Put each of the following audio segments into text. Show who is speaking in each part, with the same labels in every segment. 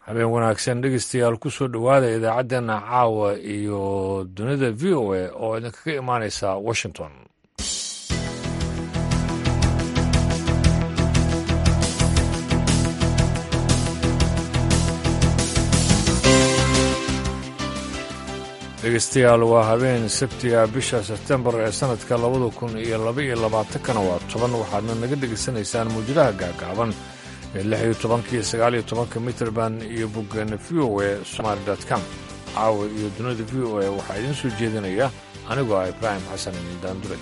Speaker 1: habeen wanaagsan dhegeystayaal ku soo dhowaada idaacaddeenna caawa iyo dunida v o a oo idinkaga imaaneysa washington dhegeystayaal waa habeen sabtiga bisha sebtembar ee sannadka labada kun iyo labaiyo labaatankana waa toban waxaadna naga dhegaysanaysaan muujadaha gaagaaban ee lix iyo tobanka iyo sagaal iyo tobanka mitrband iyo boggeena v o a somaali com caawa iyo dunida v o a waxaa idiin soo jeedinaya anigoo ah ibraahim xasan daandure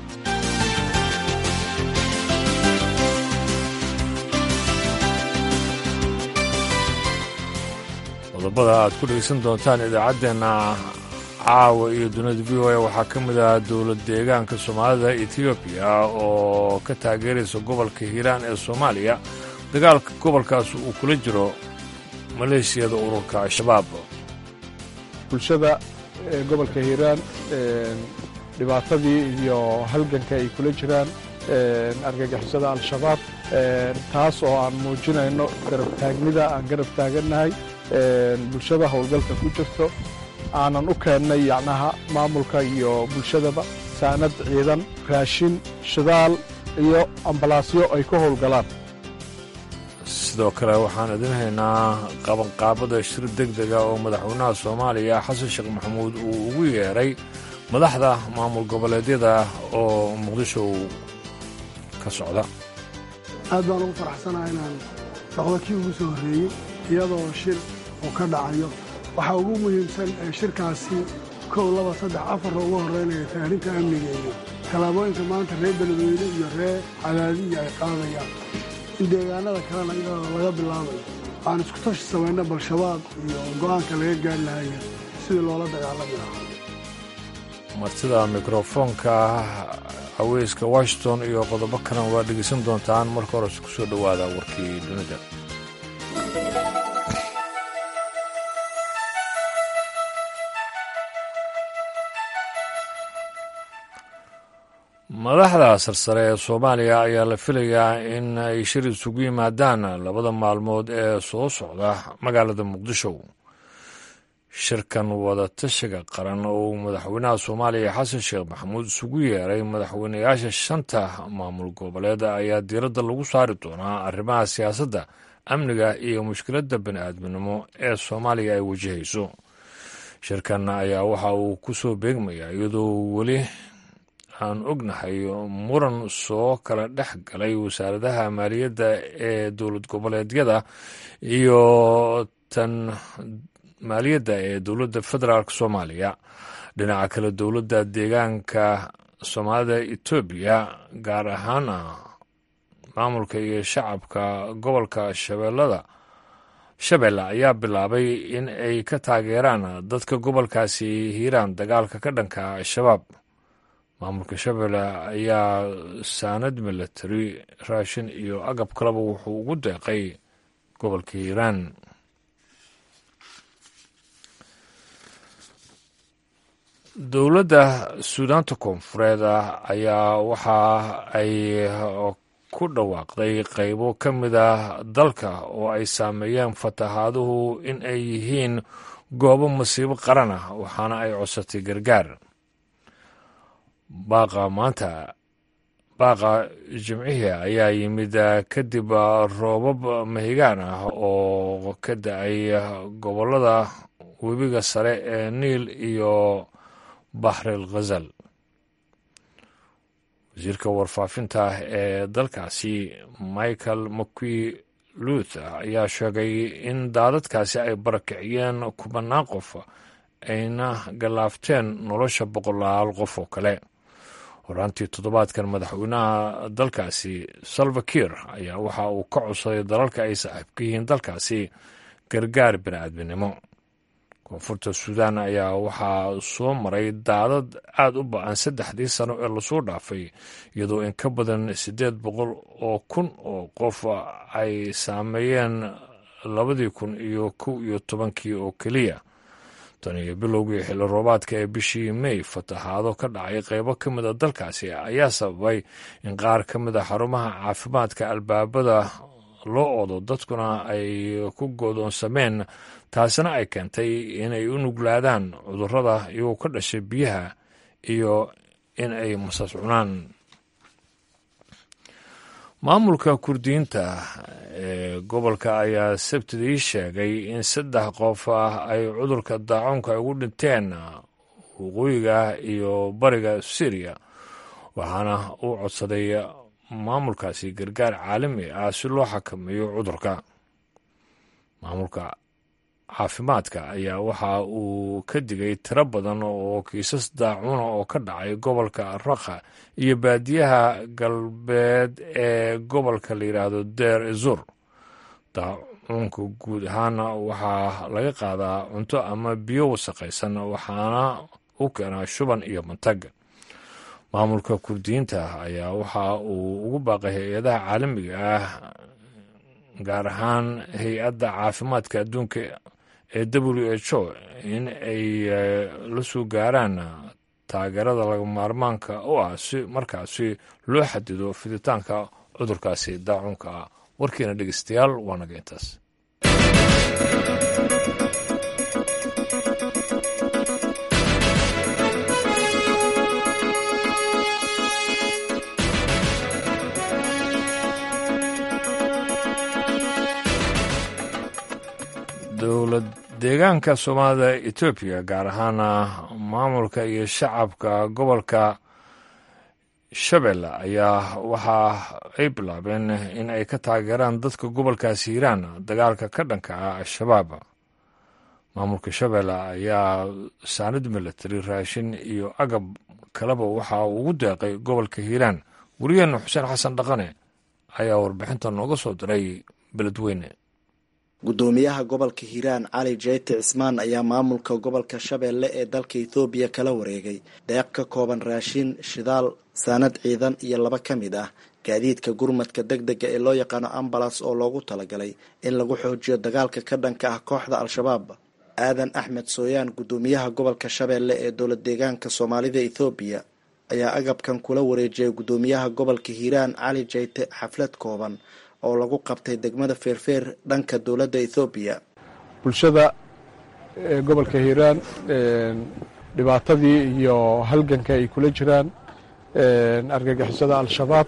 Speaker 1: qodobada aad ku dhegaysan doontaan idaacaddeenna caawa iyo dunida v o a waxaa ka mid ah dowlad deegaanka soomaalida etoobiya oo ka taageeraysa gobolka hiiraan ee soomaaliya dagaalka gobolkaas uu kula jiro maleeshiyada ururka al-shabaab
Speaker 2: bulshada gobolka hiiraan dhibaatadii iyo halganka ay kula jiraan argagixisada al-shabaab taas oo aan muujinayno garabtaagnida aan garab taagannahay bulshada howlgalka ku jirto aanan u keennay yacnaha maamulka iyo bulshadaba saanad ciidan raashin shidaal iyo ambalaasyo ay ka howlgalaan
Speaker 1: sidoo kale waxaan idin haynaa qabanqaabada shir deg dega oo madaxweynaha soomaaliya xasan sheekh maxamuud uu ugu yeedhay madaxda maamul goboleedyada oo muqdisho ka socda
Speaker 3: aad baan ugu faraxsanaha inaan noqdo kii ugu soo horreeyey iyadoo shir uu ka dhacayo waxaa ugu muhiimsan ee shirkaasi kow laba saddex afarra ugu horraynaya taarinta amniga iyo tallaabooyinka maanta reer beledweyne iyo reer cadaadiya ay qaadayaan in deegaanada kalena iyadoo laga bilaabayo aan isku tashi samayna bal-shabaab iyo go'aanka laga gaari lahaya sidii loola dagaalami lahaa
Speaker 1: martida mikrofoonka haweyska washington iyo qodobo kalena waa dhegaysan doontaan marka hores ku soo dhowaada warkii dunida madaxda sarsare ee soomaaliya ayaa la filayaa in ay shir isugu yimaadaan labada maalmood ee soo socda magaalada muqdisho shirkan wadatashiga qaran oo madaxweynaha soomaaliya xasan sheekh maxamuud isugu yeeray madaxweynayaasha shanta maamul goboleed ayaa diiradda lagu saari doonaa arrimaha siyaasadda amniga iyo mushkiladda bani-aadminimo ee soomaaliya ay wajahayso shirkan ayaa waxa uu ku soo beegmayaa iyadoo weli aan ognahay muran soo kala dhex galay wasaaradaha maaliyadda ee dowlad goboleedyada iyo tan maaliyadda ee dowladda federaalk soomaaliya dhinaca kale dowladda deegaanka soomaalida etoobiya gaar ahaana maamulka iyo shacabka gobolka shabeellada shabeelle ayaa bilaabay in ay ka taageeraan dadka gobolkaasi hiiraan dagaalka ka dhanka al-shabaab maamulka shabeelle ayaa saanad milatari raashin iyo agab kaleba wuxuu ugu deeqay gobolka hiiraan dowladda suudaanta koonfureed ayaa waxa ay ku dhawaaqday qaybo ka mid ah dalka oo ay saameeyeen fatahaaduhu in ay yihiin goobo masiibo qaran ah waxaana ay codsatay gargaar baaqa maanta baaqa jimcihii ayaa yimid kadib roobab mahigaan ah oo ka da-ay gobollada webiga sare ee niil iyo baxril khazal wasiirka warfaafinta ee dalkaasi michael mcqui luth ayaa sheegay in daadadkaasi ay barakiciyeen kubanaan qof ayna gallaafteen nolosha boqolaal qof oo kale horaantii toddobaadkan madaxweynaha dalkaasi salva kiir ayaa waxa uu ka codsaday dalalka ay saaxiibka yihiin dalkaasi gargaar bini'aadminimo koonfurta suudaan ayaa waxaa soo maray daadad aad u ba-an saddexdii sano ee lasoo dhaafay iyadoo in ka badan siddeed boqol oo kun oo qof ay saameeyeen labadii kun iyo kow iyo tobankii oo keliya tan iyo bilowgii xilli roobaadka ee bishii may fatahaado ka dhacay qaybo ka mid a dalkaasi ayaa sababay in qaar ka mid a xarumaha caafimaadka albaabada loo oodo dadkuna ay ku goodoonsameen taasina ay keentay inay u nuglaadaan cudurrada iyagoo ka dhashay biyaha iyo in ay masas cunaan maamulka kurdiyiinta ee gobolka ayaa sabtidii sheegay in saddex qof ah ay cudurka daacuunka ay ugu dhinteen waqooyiga iyo bariga syriya waxaana uu codsaday maamulkaasi gargaar caalami ah si loo xakameeyo cudurka maamulka caafimaadka ayaa waxa uu ka digay tiro badan oo kiisas daacuuna oo ka dhacay gobolka rakha iyo baadiyaha galbeed ee gobolka la yidhaahdo deer ezur daacuunka guud ahaana waxaa laga qaadaa cunto ama biyo wasaqaysan waxaana u keenaa shuban iyo mantag maamulka kurdiyiinta ayaa waxa uu ugu baaqay hay-adaha caalamiga ah gaar ahaan hay-adda caafimaadka adduunka ee w h o in ay la soo gaaraan taageerada laga maarmaanka u ah si markaasi loo xadido fiditaanka cudurkaasi daacuunka ah warkiina dhegeystayaal waa naga intaas dowlad deegaanka soomaalida etoobiya gaar ahaana maamulka iyo shacabka gobolka shabeelle ayaa waxa ay bilaabeen in ay ka taageeraan dadka gobolkaasi hiiraan dagaalka ka dhanka ah al-shabaab maamulka shabeelle ayaa saanid milatari raashin iyo agab kaleba waxa uu ugu deeqay gobolka hiiraan weriyaheena xuseen xasan dhaqane ayaa warbixinta nooga soo diray beledweyne
Speaker 4: gudoomiyaha gobolka hiiraan cali jeyte cismaan ayaa maamulka gobolka shabeelle ee dalka ethoobiya kala wareegay deeq ka kooban raashin shidaal saanad ciidan iyo laba ka mid ah gaadiidka gurmadka deg dega ee loo yaqaano ambalas oo loogu talagalay in lagu xoojiyo dagaalka ka dhanka ah kooxda al-shabaab aadan axmed sooyaan gudoomiyaha gobolka shabeelle ee dowlad deegaanka soomaalida ethoobiya ayaa agabkan kula wareejiyay gudoomiyaha gobolka hiiraan cali jeyte xaflad kooban oo lagu qabtay degmada feerfeer dhanka dowladda ethoobiya
Speaker 2: bulshada gobolka hiiraan dhibaatadii iyo halganka ay kula jiraan argagixisada al-shabaab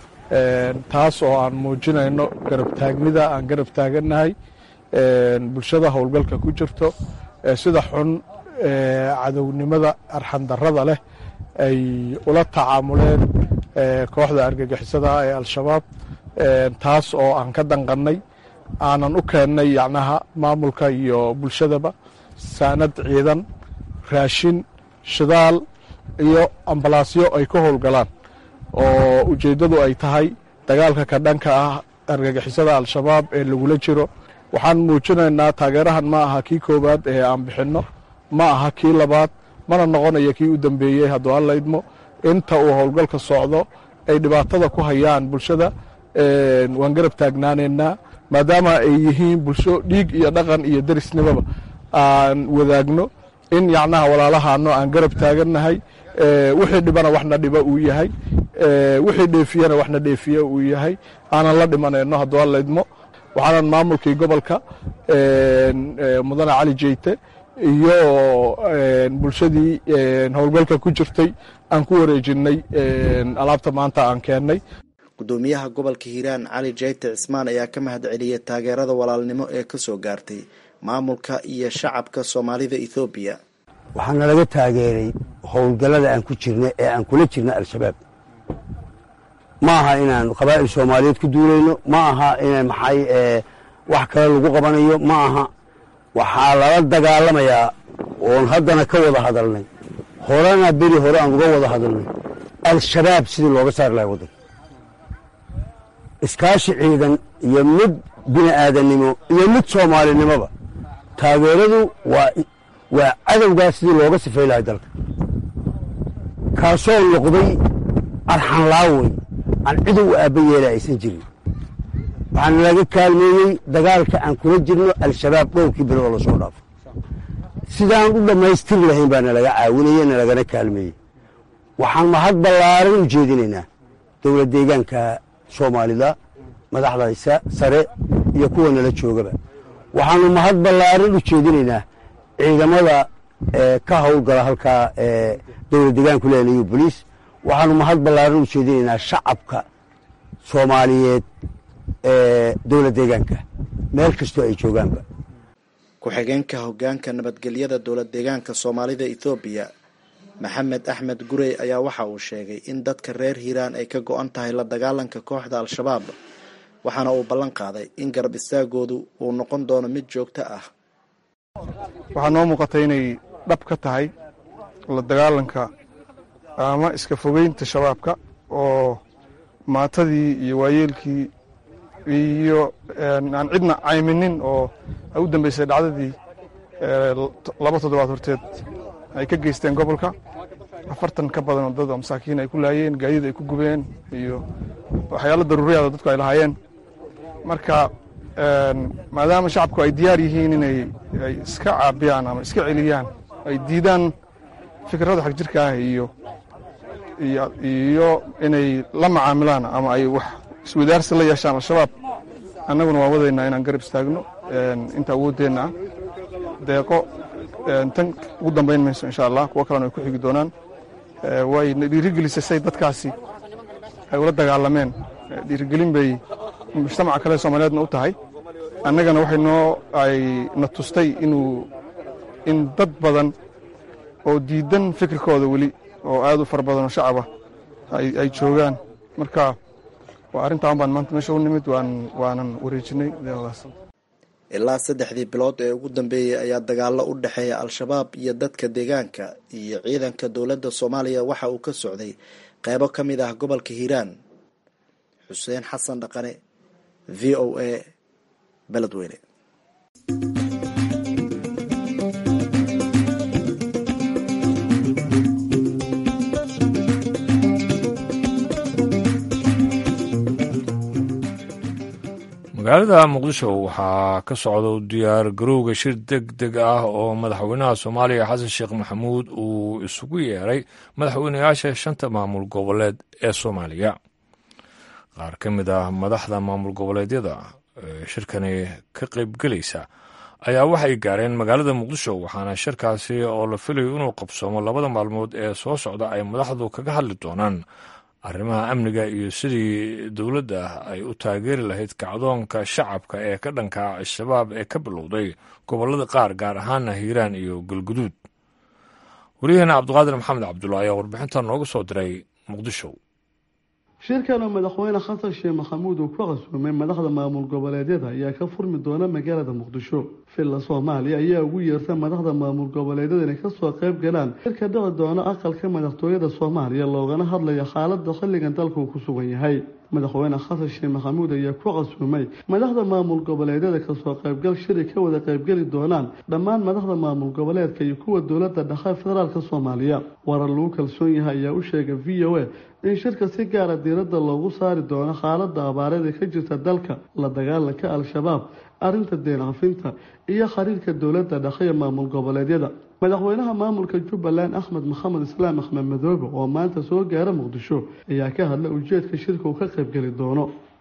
Speaker 2: taas oo aan muujinayno garab taagnida aan garab taagannahay bulshada howlgalka ku jirto sida xun cadownimada arxandarrada leh ay ula tacaamuleen kooxda argagixisada ee al-shabaab taas oo aan ka danqannay aanan u keennay yacnaha maamulka iyo bulshadaba saanad ciidan raashin shidaal iyo ambalaasyo ay ka howlgalaan oo ujeeddadu ay tahay dagaalka ka dhanka ah argagixisada al-shabaab ee lagula jiro waxaan muujinaynaa taageerahan ma aha kii koowaad ee aan bixinno ma aha kii labaad mana noqonayo kii u dambeeyey hadduu alla idmo inta uu howlgalka socdo ay dhibaatada ku hayaan bulshada waan garab taagnaanaynaa maadaama ay yihiin bulsho dhiig iyo dhaqan iyo derisnimaba aan wadaagno in yacnaha walaalahaano aan garab taagannahay wixii dhibana waxna dhiba uu yahay wixii dheefiyana waxna dheefiye uu yahay aanan la dhimanayno hadduu alla idmo waxaanan maamulkii gobolka mudane cali jeyte iyo bulshadii howlgalka ku jirtay aan ku wareejinnay alaabta maanta aan keennay
Speaker 4: gudoomiyaha gobolka hiiraan cali jeyte cismaan ayaa ka mahad celiyay taageerada walaalnimo ee ka soo gaartay maamulka iyo shacabka soomaalida ethoobiya
Speaker 5: waxaa nalaga taageeray howlgallada aan ku jirna ee aan kula jirna al-shabaab ma aha inaan qabaa'il soomaaliyeed ku duulayno ma aha in maxay wax kale lagu qabanayo ma aha waxaa lala dagaalamayaa oon haddana ka wada hadalnay horena beri hore aan uga wada hadalnay al-shabaab sidii looga saari lahay waddanka iskaashi ciidan iyo mid bini aadannimo iyo mid soomaalinimoba taageeradu waa waa cadowgaa sidii looga sifay lahay dalka kaasoo noqday arxanlaawey aan cidow u aabba yeela aysan jirin waxaana laga kaalmeeyey dagaalka aan kula jirno al-shabaab dhowrkii beri oo lasoo dhaafo sidaan u dhammaystiri lahayn baa nalaga caawinaya nalagana kaalmeeyey waxaan mahad ballaaran u jeedinaynaa dowlad deegaanka soomaalida madaxda sare iyo kuwa nala joogaba waxaanu mahad ballaaran u jeedinaynaa ciidamada ka howlgala halkaa dowlad degaanku leenayo boliis waxaanu mahad ballaaran u jeedinaynaa shacabka soomaaliyeed ee dowlad deegaanka meel kastoo ay joogaanba
Speaker 4: ku-xigeenka hoggaanka nabadgelyada dowlad deegaanka soomaalida ethoobiya maxamed axmed gurey ayaa waxa uu sheegay in dadka reer hiiraan ay ka go-an tahay la dagaalanka kooxda al-shabaab waxaana uu ballan qaaday in garab istaagoodu uu noqon doono mid joogto ah
Speaker 2: waxaa noo muuqata inay dhab ka tahay la dagaalanka ama iska fogeynta shabaabka oo maatadii iyo waayeelkii iyo aan cidna cayminin oo ay u dambeysay dhacdadii laba toddobaad horteed ay ka geysteen gobolka afartan ka badan oo dad oo masaakiin ay ku laayeen gaadiid ay ku gubeen iyo waxyaalo daruuriyaada dadku ay lahaayeen marka maadaama shacabku ay diyaar yihiin inay ay iska caabiyaan ama iska celiyaan ay diidaan fikradda xag jirka ah iyo iyo inay la macaamilaan ama ay wax iswadaarsi la yeeshaan al-shabaab annaguna waan wadaynaa inaan garab istaagno inta awooddeenna ah deeqo tan ugu dambayn mayso insha allah kuwo kalena ay ku xigi doonaan wayna dhiirigelisay say dadkaasi ay ula dagaalameen dhiirigelin bay mujtamaca kale soomaaliyeedna u tahay annagana waxay noo ay na tustay inuu in dad badan oo diidan fikirkooda weli oo aad u fara badanoo shacaba ay joogaan marka waa arrintaan baan maanta meesha u nimid waanan wareejinay deeqdaas
Speaker 4: ilaa saddexdii bilood ee ugu dambeeyey ayaa dagaallo u dhexeeya al-shabaab iyo dadka deegaanka iyo ciidanka dowladda soomaaliya waxa uu ka socday qeybo ka mid ah gobolka hiiraan xuseen xasan dhaqane v o a beledweyne
Speaker 1: magaalada muqdisho waxaa ka socda diyaar garowga shir deg deg ah oo madaxweynaha soomaaliya xasan sheekh maxamuud uu isugu yeeray madaxweynayaasha shanta maamul goboleed ee soomaaliya qaar ka mid ah madaxda maamul goboleedyada shirkani ka qaybgelaysa ayaa waxay gaareen magaalada muqdisho waxaana shirkaasi oo la filayo inuu qabsoomo labada maalmood ee soo socda ay madaxdu kaga hadli doonaan arrimaha amniga iyo sidii dowladda ay u taageeri lahayd kacdoonka shacabka ee ka dhanka al-shabaab ee ka bilowday gobollada qaar gaar ahaana hiiraan iyo galguduud wariyaheena cabdiqaadir maxamed cabdulla ayaa warbixinta nooga soo diray muqdisho
Speaker 6: shirkana madaxweyne xasan sheekh maxamuud uu ku casuumay madaxda maamul goboleedyada ayaa ka furmi doona magaalada muqdisho villa soomaaliya ayaa ugu yeerta madaxda maamul goboleedyada inay kasoo qayb galaan shirka dhici doona aqalka madaxtooyada soomaaliya loogana hadlayo xaalada xilligan dalka uu ku sugan yahay madaxweyne xasan sheekh maxamuud ayaa ku casuumay madaxda maamul goboleedyada kasoo qaybgal shiri ka wada qaybgeli doonaan dhammaan madaxda maamul goboleedka iyo kuwa dowlada dhexe federaalk soomaaliya warar lagu kalsoon yahay ayaa u sheegay v o a in shirka si gaara diiradda loogu saari doono xaalada abaareed ee ka jirta dalka la dagaalanka al-shabaab arrinta deencafinta iyo xiriirka dowladda dhexe ee maamul goboleedyada madaxweynaha maamulka jubbaland axmed maxamed islaam axmed madoobe oo maanta soo gaara muqdisho ayaa ka hadla ujeedka shirka uu ka qaybgeli doono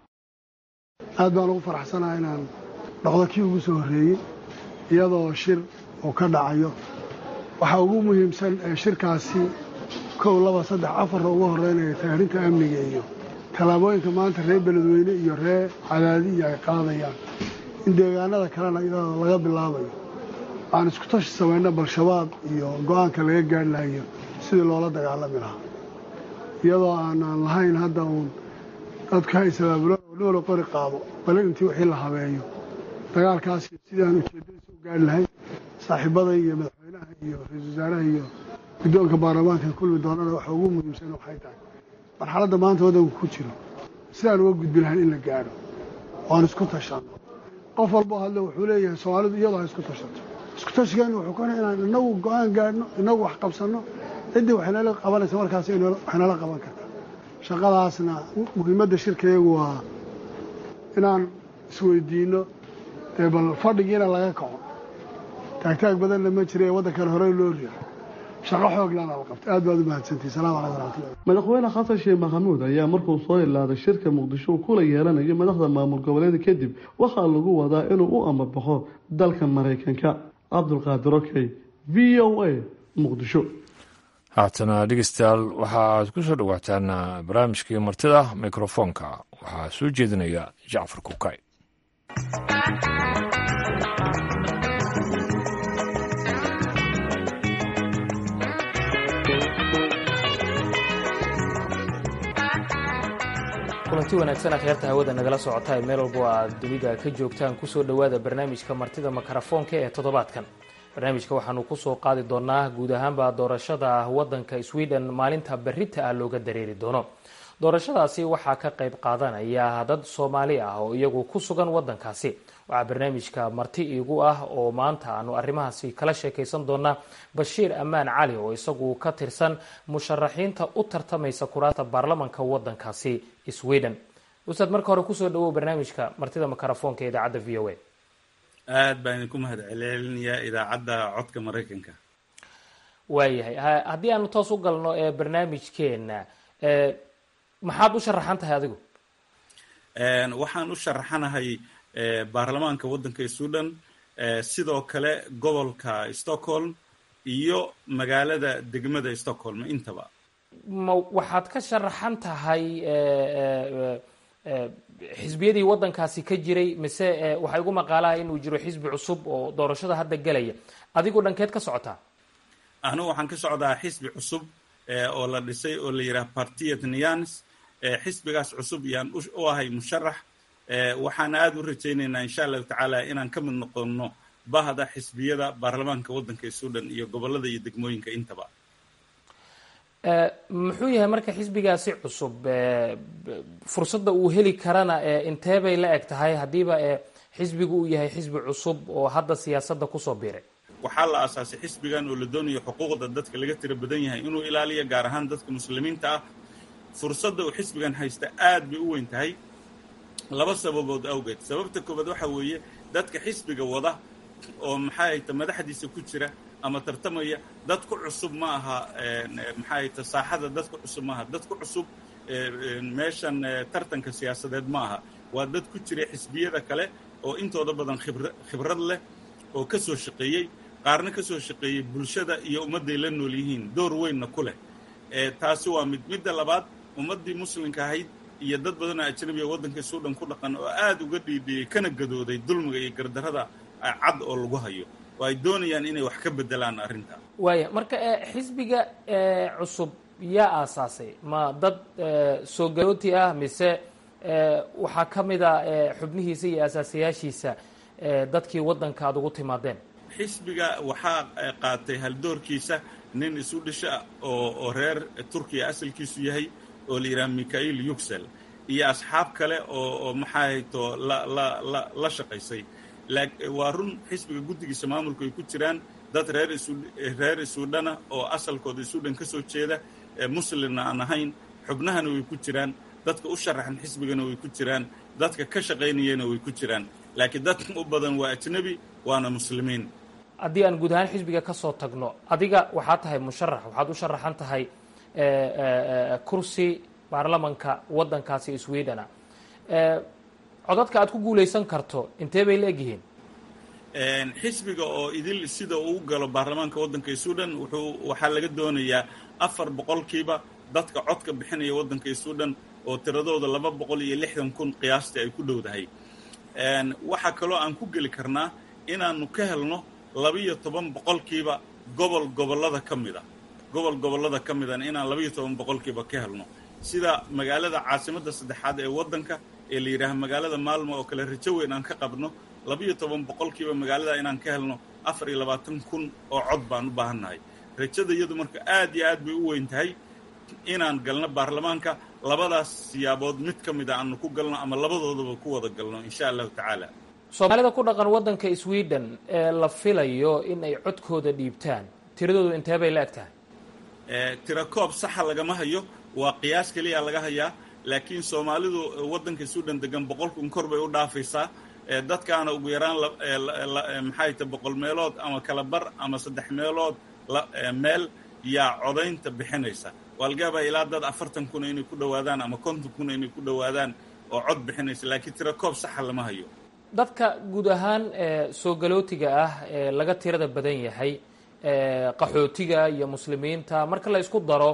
Speaker 3: aad baan ugu faraxsanaha inaan noqdo kii ugu soo horreeyey iyadoo shir uu ka dhacayo waxaa ugu muhiimsan ee shirkaasi kow laba saddex afarna ugu horeynaya taarinta amniga iyo tallaabooyinka maanta reer beledweyne iyo reer cadaadiya ay qaadayaan in deegaanada kalena iyadoo laga bilaabayo aan isku tashi samayno bal-shabaab iyo go-aanka laga gaari lahayo sidii loola dagaalami lahaa iyadoo aanaan lahayn hadda uun dadku ha isabaabulo dhoola qori qaado bale intii wixii la habeeyo dagaalkaasi sidii aan ujeedadiisa u gaari lahayn saaxiibada iyo madaxweynaha iyo ra-iisul wasaaraha iyo guddoonka baarlamaanka kulmi doonana waxa ugu muhiimsan waxay tahay marxaladda maanta waddanku ku jiro sidaan uga gudbi lahayn in la gaadho oan isku tashanno qof walboo hadle wuxuu leeyahay soomaalidu iyadoo ha isku tashato isku tashigeenu wuxuu kana inaan inagu go-aan gaadhno inagu wax qabsanno ciddii waxaynala qabanaysa markaas waxaynala qaban kartaa shaqadaasna muhiimadda shirkayagu waa inaan isweydiinno ee bal fadhigiina laga kaco taagtaag badanna ma jira ee waddankana horey loo riixo shaqo xooglana la qabtay aad baad u mahadsantihi salamu calaykum waraxmatullahi
Speaker 6: madaxweyne xasan sheekh maxamuud ayaa markuu soo ilaaday shirka muqdisho uu kula yeelanayo madaxda maamul goboleeda kadib waxaa lagu wadaa inuu u amabaxo dalka maraykanka cabdulqaadir okey v o a muqdisho
Speaker 1: haatana dhegeystayaal waxa aad ku soo dhowaataan barnaamijkii martida mikrofoonka waxaa soo jeedinaya jacfar kukay
Speaker 7: kulanti wanaagsan akhyaarta hawada nagala socota ee meel walbo aad dunida ka joogtaan kusoo dhowaada barnaamijka martida makarafoonka ee toddobaadkan barnaamijka waxaanu kusoo qaadi doonaa guud ahaanba doorashada wadanka sweden maalinta berita ah looga dareeri doono doorashadaasi waxaa ka qayb qaadanaya dad soomaali ah oo iyagu ku sugan wadankaasi waxaa barnaamijka marti iigu ah oo maanta aanu arrimahaasi kala sheekaysan doonaa bashiir ammaan cali oo isagu ka tirsan musharaxiinta u tartamaysa kuraasta baarlamanka wadankaasi sweden ustaad marka hore kusoo dhawow barnaamijka martida makarafoonka ee idaacadda v o a
Speaker 8: aad baan idinku mahad celcelinayaa idaacadda codka maraykanka
Speaker 7: waayahay haddii aanu toos u galno ee barnaamijkeena maxaad u sharaxan tahay adigu
Speaker 8: waxaan u sharaxanahay baarlamaanka waddanka sudan sidoo kale gobolka stockholm iyo magaalada degmada stockholm intaba
Speaker 7: ma waxaad ka sharaxan tahay xisbiyadii waddankaasi ka jiray mise waxaa igu maqaalaha inuu jiro xisbi cusub oo doorashada hadda gelaya adigoo dhankeed ka socotaa
Speaker 8: anigu waxaan ka socdaa xisbi cusub oo la dhisay oo la yidhaha partiet nians xisbigaas cusub yaan u ahay musharax waxaana aada u rajaynaynaa insha allahu tacaala inaan ka mid noqono bahda xisbiyada baarlamaanka waddanka sudan iyo gobolada iyo degmooyinka intaba
Speaker 7: muxuu yahay marka xisbigaasi cusub fursadda uu heli karana intee bay la eg tahay haddiiba xisbigu uu yahay xisbi cusub oo hadda siyaasadda kusoo biiray
Speaker 8: waxaa la aasaasay xisbigan oo la doonayo xuquuqda dadka laga tira badan yahay inuu ilaaliyo gaar ahaan dadka muslimiinta ah fursadda uu xisbigan haysta aad bay u weyn tahay laba sababood awgeed sababta koobaad waxa weeye dadka xisbiga wada oo maxaa hayta madaxdiisa ku jira ama tartamaya dad ku cusub ma aha maxaa hayta saaxada dad ku cusub ma aha dad ku cusub meeshan tartanka siyaasadeed ma aha waa dad ku jira xisbiyada kale oo intooda badan khibra khibrad leh oo ka soo shaqeeyey qaarna ka soo shaqeeyey bulshada iyo ummadday la nool yihiin door weynna ku leh taasi waa mid midda labaad ummaddii muslimka ahayd iyo dad badan oo ajnabiga waddanka suudhan ku dhaqan oo aada uga dhiidhiyey kana gadooday dulmiga iyo gardarrada cad oo lagu hayo oo ay doonayaan inay wax ka bedelaan arrinta
Speaker 7: waaya marka xisbiga cusub yaa aasaasay ma dad soo garooti ah mise waxaa ka mid a xubnihiisa iyo asaasayaashiisa dadkii waddanka aad ugu timaadeen
Speaker 8: xisbiga waxaa qaatay haldoorkiisa nin isu dhisha oo oo reer turkiya asalkiisu yahay oo la yidhaha mikhail yuxel iyo asxaab kale oo oo maxaa hayto la la la la shaqaysay waa run xisbiga guddigiisa maamulku ay ku jiraan dad reer isu reer isuudhana oo asalkooda isuudhan ka soo jeeda muslimna aan ahayn xubnahana way ku jiraan dadka u sharaxan xisbigana way ku jiraan dadka ka shaqaynayana way ku jiraan laakiin dadka u badan waa ajnebi waana muslimiin
Speaker 7: haddii aan guud ahaan xisbiga ka soo tagno adiga waxaad tahay musharax waxaad u sharaxan tahay kursi baarlamanka waddankaasi swedena codadka aad ku guulaysan karto intee bay la egyihiin
Speaker 8: xisbiga oo idil sida uu galo baarlamaanka waddanka sudan wuxuu waxaa laga doonayaa afar boqolkiiba dadka codka bixinaya waddanka sudan oo tiradooda laba boqol iyo lixdan kun qiyaastii ay ku dhowdahay waxaa kaloo aan ku geli karnaa inaanu ka helno labiyo toban boqolkiiba gobol gobollada ka mida gobol gobollada ka midana inaan labiyo toban boqolkiiba ka helno sida magaalada caasimadda saddexaad ee waddanka ee la yidhaaha magaalada maalmo oo kale rajo weyn aan ka qabno labiyo toban boqolkiiba magaalada inaan ka helno afar iyo labaatan kun oo cod baan u baahannahay rajada iyadu marka aad iyo aad bay u weyn tahay inaan galno baarlamaanka labadaas siyaabood mid ka mid a aanu ku galno ama labadoodaba ku wada galno insha allahu tacaala
Speaker 7: soomaalida ku dhaqan waddanka sweden ee la filayo in ay codkooda dhiibtaan tiradoodu intee bay la eg tahay
Speaker 8: tira koob saxa lagama hayo waa qiyaas keliya laga hayaa laakiin soomaalidu waddanka sudan degan boqolkun kor bay u dhaafaysaa dadkaana ugu yaraan maxay ta boqol meelood ama kala bar ama saddex meelood meel yaa codaynta bixinaysa waa laga yaabaa ilaa dad afartan kuna inay ku dhowaadaan ama konton kuna inay ku dhowaadaan oo cod bixinaysa laakiin tira koob saxa lama hayo
Speaker 7: dadka guud ahaan soo galootiga ah ee laga tirada badan yahay qaxootiga iyo muslimiinta marka la isku daro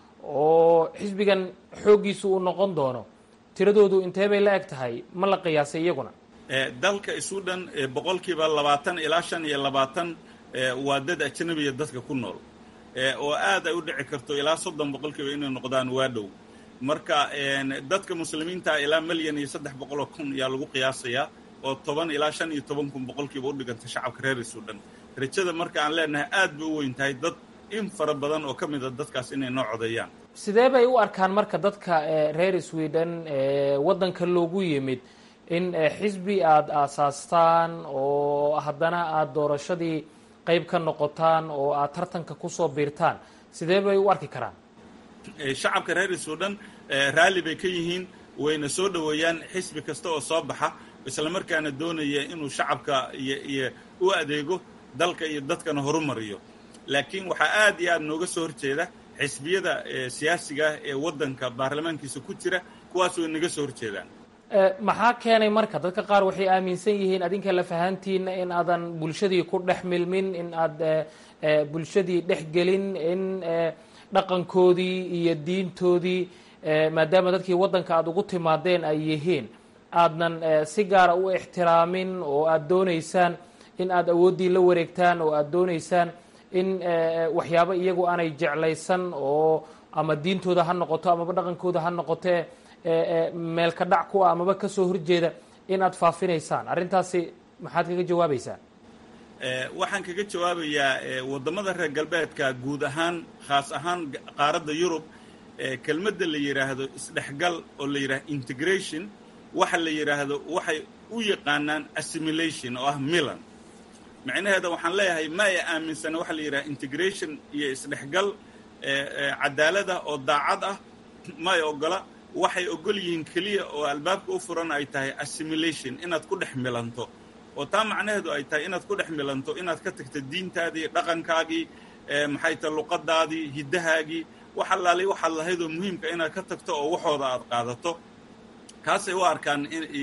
Speaker 7: oo xisbigan xooggiisu uu noqon doono tiradoodu intee bay la eg tahay ma la qiyaasay iyaguna
Speaker 8: dalka isu dhan boqolkiiba labaatan ilaa shan iyo labaatan waa dad ajnabiya dadka ku nool oo aad ay u dhici karto ilaa soddon boqolkiiba inay noqdaan waa dhow marka dadka muslimiinta ilaa milyan iyo saddex boqoloo kun ayaa lagu qiyaasayaa oo toban ilaa shan iyo toban kun boqolkiiba u dhiganta shacabka reer isu dhan rajada marka aan leenahay aad bay u weyn tahay dad in fara badan oo ka mid a dadkaas inay noo codeeyaan
Speaker 7: sidee bay u arkaan marka dadka reer sweden waddanka loogu yimid in xisbi aada aasaastaan oo haddana aada doorashadii qayb ka noqotaan oo aada tartanka kusoo biirtaan sidee bay u arki karaan
Speaker 8: shacabka reer sudan raalli bay ka yihiin wayna soo dhoweeyaan xisbi kasta oo soo baxa isla markaana doonaya inuu shacabka iyo iyo u adeego dalka iyo dadkana horumariyo laakiin waxaa aad iyo aad nooga soo horjeeda xisbiyada siyaasiga ah ee waddanka baarlamaankiisa ku jira kuwaas way naga soo horjeedaan
Speaker 7: maxaa keenay marka dadka qaar waxay aaminsan yihiin adinka lafahantiina in aadan bulshadii ku dhex milmin in aad bulshadii dhex gelin in dhaqankoodii iyo diintoodii maadaama dadkii waddanka aada ugu timaadeen ay yihiin aadnan si gaara u ixtiraamin oo aada doonaysaan in aada awooddii la wareegtaan oo aada doonaysaan in waxyaabo iyagu aanay jeclaysan oo ama diintooda ha noqoto amaba dhaqankooda ha noqotee meelka dhac ku ah amaba kasoo horjeeda in aada faafinaysaan arrintaasi maxaad kaga jawaabaysaa
Speaker 8: waxaan kaga jawaabayaa waddamada reer galbeedka guud ahaan khaas ahaan qaaradda yurub kelmadda la yidhaahdo isdhexgal oo la yidhahdo integration waxa la yidhaahdo waxay u yaqaanaan assimilation oo ah milan macnaheeda waxaan leeyahay ma ay aaminsana waxa la yidhaha integration iyo isdhexgal cadaalada oo daacad ah ma ay ogola waxay ogol yihiin keliya oo albaabka u furan ay tahay assimilation inaad ku dhex milanto oo taa macnaheedu ay tahay inaad ku dhex milanto inaad ka tagto diintaadii dhaqankaagii maxay tahay luqadaadii hiddahaagii wax allaali waxaad lahaydoo muhiimka inaad ka tagto oo waxooda aad qaadato kaasay u arkaan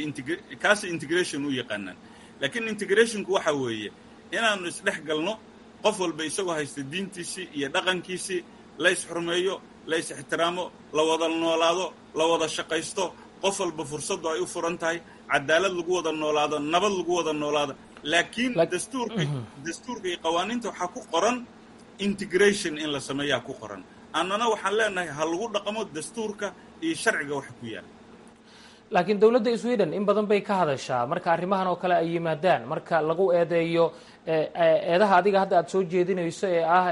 Speaker 8: kaasay integration u yaqaanaan laakiin integrationku waxa weeye inaannu isdhex galno qof walba isagoo haysta diintiisii iyo dhaqankiisii la ysxurmeeyo la ys ixtiraamo la wada noolaado la wada shaqaysto qof walba fursaddu ay u furan tahay cadaalad lagu wada noolaado nabad lagu wada noolaado laakiin dastuurka dastuurka iyo qawaaniinta waxaa ku qoran integration in la sameeyaa ku qoran annana waxaan leenahay ha lagu dhaqmo dastuurka iyo sharciga waxa ku yaala
Speaker 7: laakiin dowladda sweden in badan bay ka hadashaa marka arrimahan oo kale ay yimaadaan marka lagu eedeeyo eedaha adiga hadda aada soo jeedinayso ee ah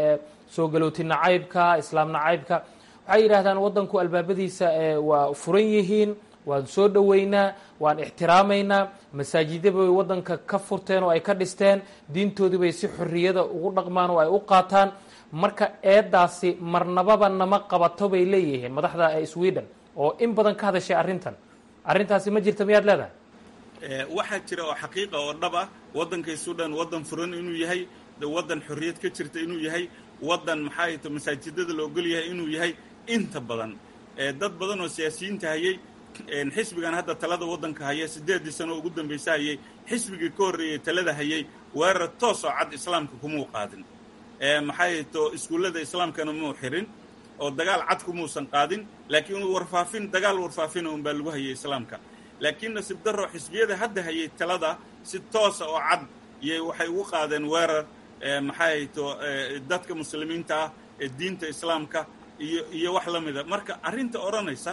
Speaker 7: soo galooti nacaybka islaam nacaybka waxay yidhaahdaan waddanku albaabadiisa waa furan yihiin waan soo dhoweynaa waan ixtiraamaynaa masaajidya bay waddanka ka furteen oo ay ka dhisteen diintoodii bay si xorriyada ugu dhaqmaan oo ay u qaataan marka eedaasi marnababa nama qabato bay leeyihiin madaxda sweden oo in badan ka hadashay arrintan arrintaasi ma jirta miyaad leedahay
Speaker 8: waxaa jira oo xaqiiqa oo dhab ah waddankay sudan waddan furan inuu yahay waddan xorriyad ka jirta inuu yahay waddan maxaa ta masaajidada la ogol yahay inuu yahay inta badan dad badan oo siyaasiyiinta hayay xisbigan hadda talada waddanka haya siddeeddii sano ugu dambaysa hayay xisbigii ka horreeyey talada hayay weerar toos oo cad islaamka kumuu qaadin maxay to iskuullada islaamkana muu xirin oo dagaal cad kumuusan qaadin laakiin warfaafin dagaal warfaafina un baa lagu hayay islaamka laakiin nasiib darro xisbiyada hadda hayay talada si toosa oo cad iyay waxay ugu qaadeen weerar maxay to dadka muslimiinta ah ee diinta islaamka iyo iyo wax la mida marka arrinta odhanaysa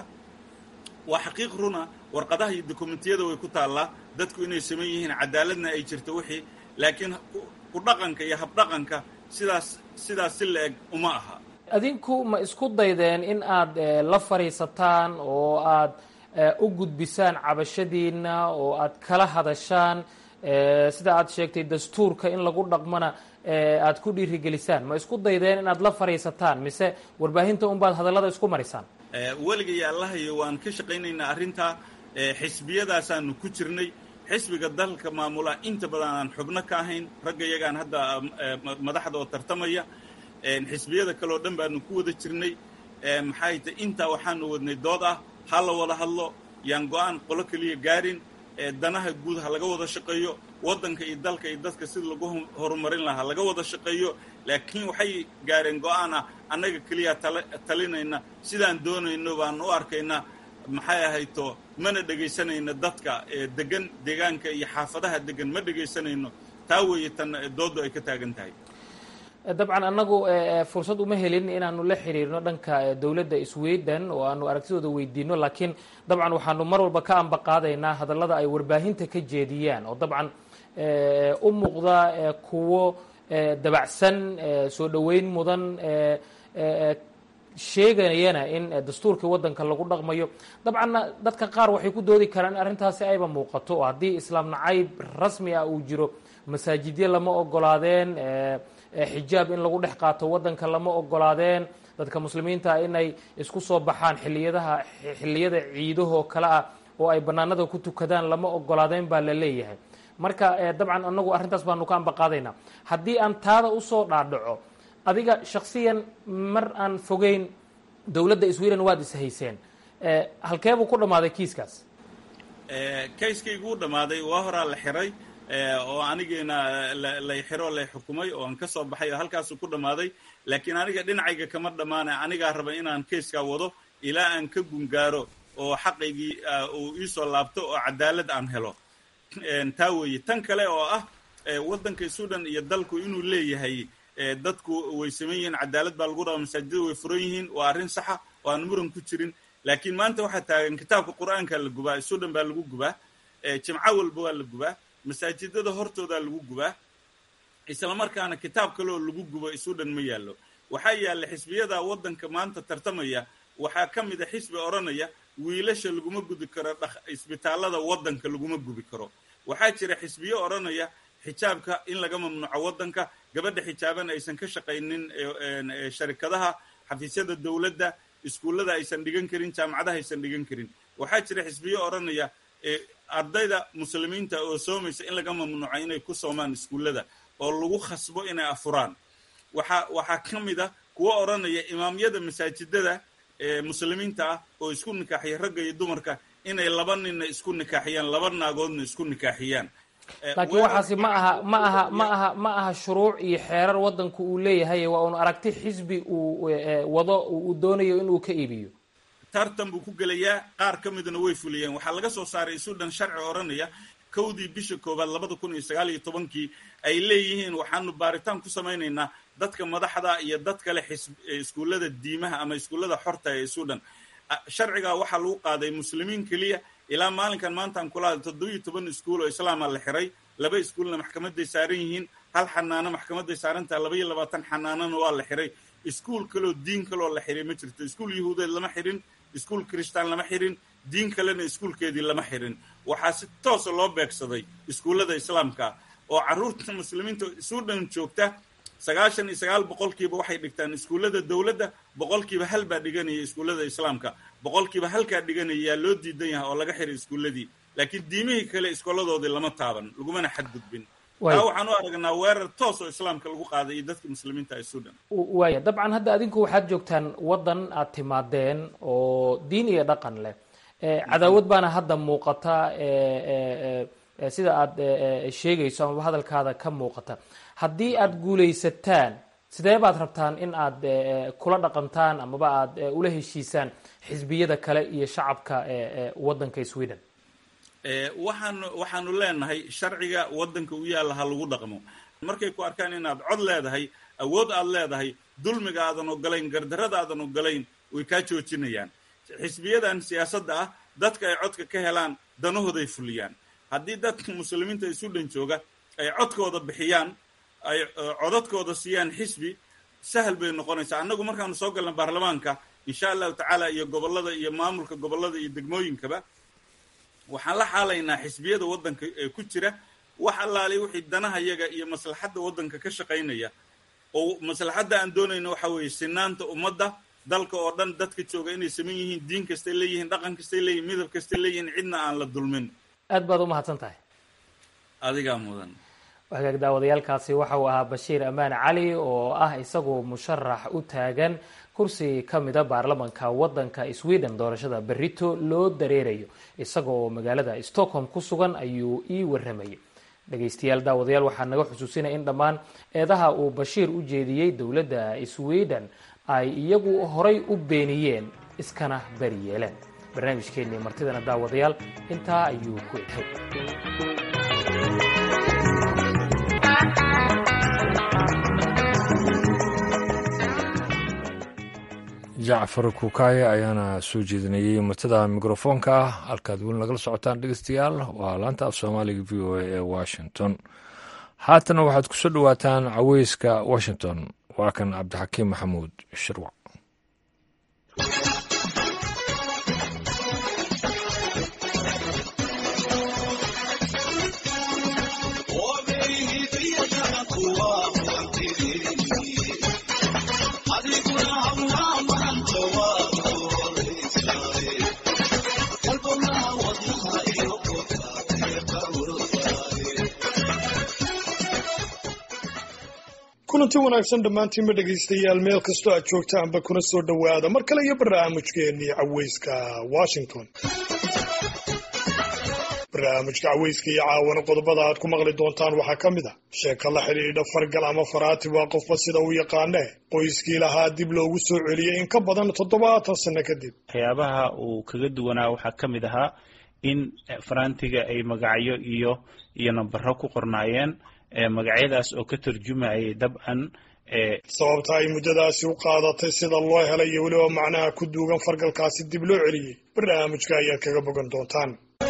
Speaker 8: waa xaqiiq runa warqadaha iyo dokumentiyada way ku taallaa dadku inay saman yihiin cadaaladna ay jirto wixii laakiin ku dhaqanka iyo habdhaqanka sidaas sidaas si la-eg uma aha
Speaker 7: adinku ma isku daydeen in aad la fadhiisataan oo aad u gudbisaan cabashadiina oo aad kala hadashaan sida aad sheegtay dastuurka in lagu dhaqmana aad ku dhiirigelisaan ma isku daydeen inaad la fadhiisataan mise warbaahinta unbaad hadallada isku marisaan
Speaker 8: weligay allahayo waan ka shaqaynaynaa arrintaa xisbiyadaasaanu ku jirnay xisbiga dalka maamula inta badan aan xubno ka ahayn ragga yagaan hadda madaxda oo tartamaya xisbiyada kale oo dhan baanu ku wada jirnay maxay tahy intaa waxaanu wadnay dood ah ha la wada hadlo yaan go-aan qolo keliya gaarin danaha guud ha laga wada shaqeeyo waddanka iyo dalka iyo dadka sida lagu horumarin lahaa laga wada shaqeeyo laakiin waxay gaareen go-aan ah annaga keliya talinayna sidaan doonayno baan u arkaynaa maxay ahayto mana dhegaysanayno dadka degan deegaanka iyo xaafadaha degan ma dhegaysanayno taa weeye tan dooddu ay ka taagan tahay
Speaker 7: dabcan annagu fursad uma helin inaanu la xiriirno dhanka dowladda sweden oo aanu aragtidooda weydiino laakiin dabcan waxaanu mar walba ka ambaqaadaynaa hadallada ay warbaahinta ka jeediyaan oo dabcan u muuqda kuwo dabacsan soo dhoweyn mudan sheegayana in dastuurkii waddanka lagu dhaqmayo dabcanna dadka qaar waxay ku doodi karaan in arrintaasi ayba muuqato oo haddii islaam nacayb rasmi ah uu jiro masaajidyo lama ogolaadeen xijaab in lagu dhex qaato waddanka lama ogolaadeen dadka muslimiinta inay isku soo baxaan xiliyadaha xilliyada ciidahoo kale ah oo ay bannaanada ku tukadaan lama ogolaadeen baa la leeyahay marka dabcan anagu arrintaas baanu ka ambaqaadaynaa haddii aan taada usoo dhaadhaco adiga shaksiyan mar aan fogeyn dowladda sweden waad ishayseen halkeebuu ku dhammaaday kiiskaas
Speaker 8: kayskaygu u dhammaaday waa horaa la xiray oo anigiina lay xiro lay xukumay oo aan ka soo baxay oo halkaasuu ku dhammaaday laakiin aniga dhinacayga kama dhammaana anigaa raba inaan kayskaa wado ilaa aan ka gungaaro oo xaqaygii uu iisoo laabto oo cadaalad aan helo taa weeye tan kale oo ah waddanka sudan iyo dalku inuu leeyahay dadku way saman yihiin cadaalad baa lagu rabaa masaajidada way furan yihiin waa arrin saxa oo aan muran ku jirin laakiin maanta waxaa taagan kitaabka qur'aanka la gubaa sudan baa lagu gubaa jimco walba waa la gubaa masaajidada hortoodaa lagu gubaa islamarkaana kitaab kale oo lagu gubo sudan ma yaallo waxaa yaalla xisbiyada waddanka maanta tartamaya waxaa ka mid a xisbi odhanaya wiilasha laguma gudi karo isbitaallada waddanka laguma gubi karo waxaa jira xisbiyo odhanaya xijaabka in laga mamnuuco waddanka gabadha xijaaban aysan ka shaqaynin sharikadaha xafiisyada dowladda iskuullada aysan dhigan karin jaamacadaha aysan dhigan karin waxaa jira xisbiyo odhanaya ardayda muslimiinta oo soomaysa in laga mamnuuco inay ku soomaan iskuullada oo lagu khasbo inay afuraan waxaa waxaa ka mid a kuwa odhanaya imaamyada masaajidada muslimiinta ah oo isku nikaaxiya ragga iyo dumarka inay laba ninna isku nikaaxiyaan laba naagoodna isku nikaaxiyaan
Speaker 7: laakiin waxaasi ma aha ma aha ma aha ma aha shuruuc iyo xeerar waddanku uu leeyahay waa un aragti xisbi uu wado uu doonayo inuu ka iibiyo
Speaker 8: tartan buu ku gelayaa qaar ka midna way fuliyeen waxaa laga soo saaray sudan sharci odhanaya kowdii bisha koowaad labada kun iyo sagaal iyo tobankii ay leeyihiin waxaanu baaritaan ku samaynaynaa dadka madaxda iyo dad kale xis iskuullada diimaha ama iskuullada xorta ee sudan sharcigaa waxaa lagu qaaday muslimiin keliya ilaa maalinkan maantaan kula hadla toddobiyo toban iskuul oo islaama la xiray laba iskuulna maxkamaday saaran yihiin hal xanaano maxkamaday saarantaha laba iyo labaatan xanaanona waa la xiray iskuul kaloo diin kaloo la xiray ma jirto iskuul yahuudeed lama xirin iskuul kiristaan lama xirin diin kalena iskuulkeedii lama xirin waxaa si toosa loo beegsaday iskuullada islaamka oo carruurta muslimiinta sudan joogta sagaashan iyo sagaal boqolkiiba waxay dhigtaan iskuullada dowladda boqolkiiba hal baa dhiganaya iskuullada islaamka boqolkiiba halkaa dhiganaya yaa loo diidan yahay oo laga xiray iskuulladii laakiin diimihii kale iskooladoodii lama taaban lagumana xadgudbin taa waxaan u aragnaa weerar toos oo islaamka lagu qaaday iyo dadka muslimiinta ee sudan
Speaker 7: waaya dabcan hadda adinku waxaad joogtaan waddan aad timaadeen oo diin iyo dhaqan leh cadaawad baana hadda muuqata sida aad sheegayso amaba hadalkaada ka muuqata haddii aad guulaysataan sidee baad rabtaan in aad kula dhaqantaan amaba aad ula heshiisaan xisbiyada kale iyo shacabka waddanka sweden
Speaker 8: waxaanu waxaanu leenahay sharciga waddanka u yaalla ha lagu dhaqmo markay ku arkaan inaad cod leedahay awood aad leedahay dulmiga aadan ogolayn gardarrada aadan ogolayn way kaa joojinayaan xisbiyadan siyaasadda ah dadka ay codka ka helaan danahooday fuliyaan haddii dadka muslimiinta ee sudan jooga ay codkooda bixiyaan ay codadkooda siiyaan xisbi sahal bay noqonaysaa annagu markaanu soo galna baarlamaanka insha allahu tacaala iyo gobollada iyo maamulka gobollada iyo degmooyinkaba waxaan la xaalaynaa xisbiyada waddanka ee ku jira wax allaali wixii danaha yaga iyo maslaxadda waddanka ka shaqaynaya oo maslaxadda aan doonayno waxa weeye sinaanta ummadda dalka oo dhan dadka jooga inay saman yihiin diin kastay leeyihiin dhaqan kastay leeyihin midab kastay leeyihiin cidna aan la dulmin
Speaker 7: aad baad u mahadsan tahay
Speaker 8: adigaa mudan
Speaker 7: hagaag daawadayaalkaasi waxa uu ahaa bashiir amaan cali oo ah isagu musharax u taagan kursi ka mida baarlamanka wadanka sweden doorashada berito loo dareerayo isaga oo magaalada stockholm ku sugan ayuu ii waramayay dhegaystayaal daawadayaal waxaa naga xusuusinaya in dhammaan eedaha uu bashiir u jeediyey dowladda sweden ay iyagu horay u beeniyeen iskana bari yeeleen barnaamijkeennii martidana daawadayaal intaa ayuu ku eghay
Speaker 1: jacfar kuukaaye ayaana soo jeedinayey martida mikrofoonka ah halkaad weli nagala socotaan dhegeystayaal waa laanta af soomaaliga v o a ee washington haatana waxaad ku soo dhowaataan caweyska washington waa kan cabdixakiim maxamuud shirwac
Speaker 9: kulanti wanaagsan dhammaantiinba dhegaystayaal meel kastoo aad joogtaanba kuna soo dhowaada mar kale iyo barnaamijkeennii caweyska washington barnaamijka caweyska iyo caawana qodobada aad ku maqli doontaan waxaa ka mid a sheeko la xidhiidha fargal ama faraati waa qofba sida uu yaqaanee qoyskii lahaa dib loogu soo celiyey in ka badan toddobaatan sanno kadib
Speaker 10: waxyaabaha uu kaga duwanaa waxaa ka mid ahaa in faraantiga ay magacyo iyo iyo nambaro ku qornaayeen magacyadaas oo ka tarjumayay dabcan
Speaker 9: sababta ay muddadaasi u qaadatay sida loo helay iyo weliba macnaha ku duugan fargalkaasi dib loo celiyey barnaamijka ayaad kaga bogan doontaan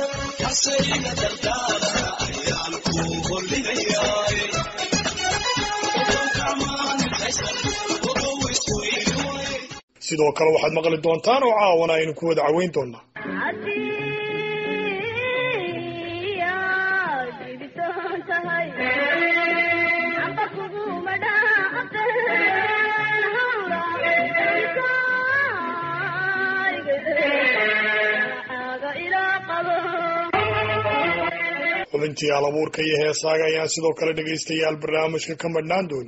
Speaker 9: sidoo kale waxaad maqli doontaan oo caawana aynu ku wada caweyn doonaa xubintii alabuurka iyo heesaaga ayaan sidoo kale dhegaystayaal barnaamijka ka madhnaan dooni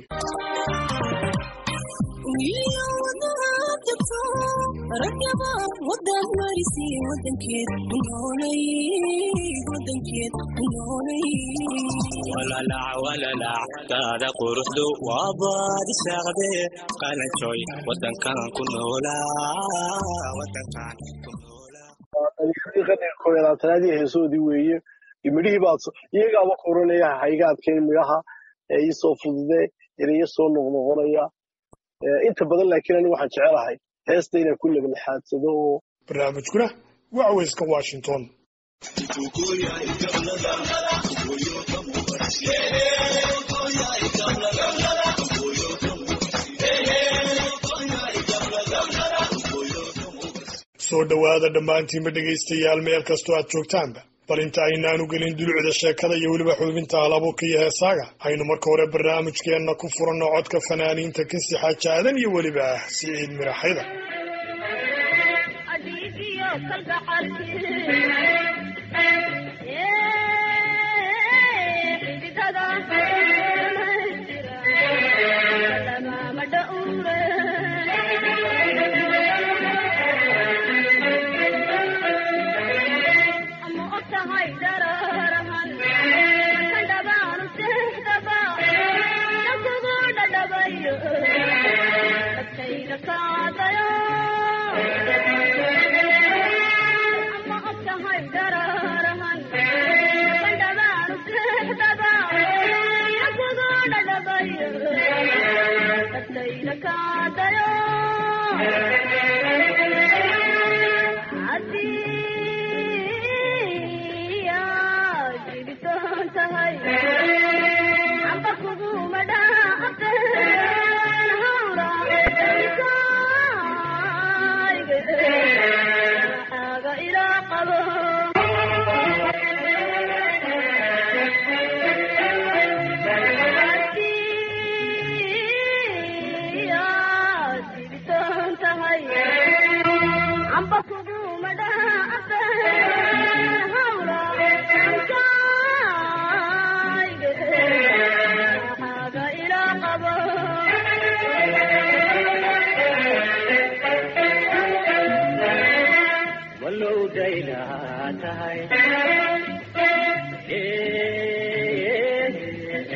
Speaker 11: daada quruxdu waa baadi saaqde qalanjooy wadankan ku
Speaker 12: noolaaqaniqoyalaatanaadii heesoodii weeye midhihii baad iyagaaba koranaya haygaadkeen midhaha ee iisoo fudude erayo soo noqnoqonaya inta badan laakiin anigu waxaan jecelahay heesta inaan ku leglexaadsado oo
Speaker 9: barnaamijkuna waa caweyska washington soo dhowaada dhammaantiinba dhegaystayaal meel kastoo aad joogtaanba bal inta aynaanu gelin dulucda sheekada iyo weliba xubinta halabuurka iyo heesaaga aynu marka hore barnaamijkeenna ku furanno codka fanaaniinta kinsi xaaja aadan iyo weliba ah siciid miraxyda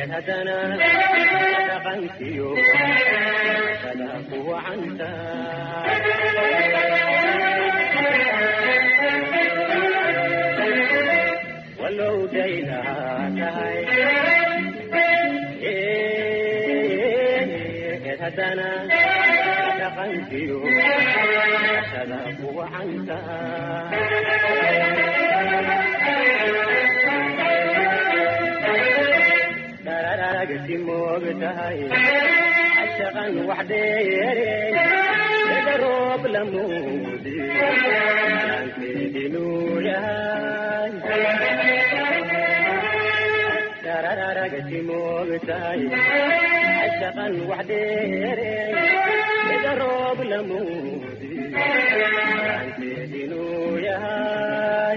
Speaker 13: haddana dhaqankiyo sada ku wacanta walow daylahaa tahay haddana dhaqankiyo sada ku wacanta dararagti moog tahay cashaqan wax dheereen sida roob lamuudi aankeedinuu yahay dararagti moog tahay cashaqan wax dheereen sida roob lamuudi aankeedinuu yahay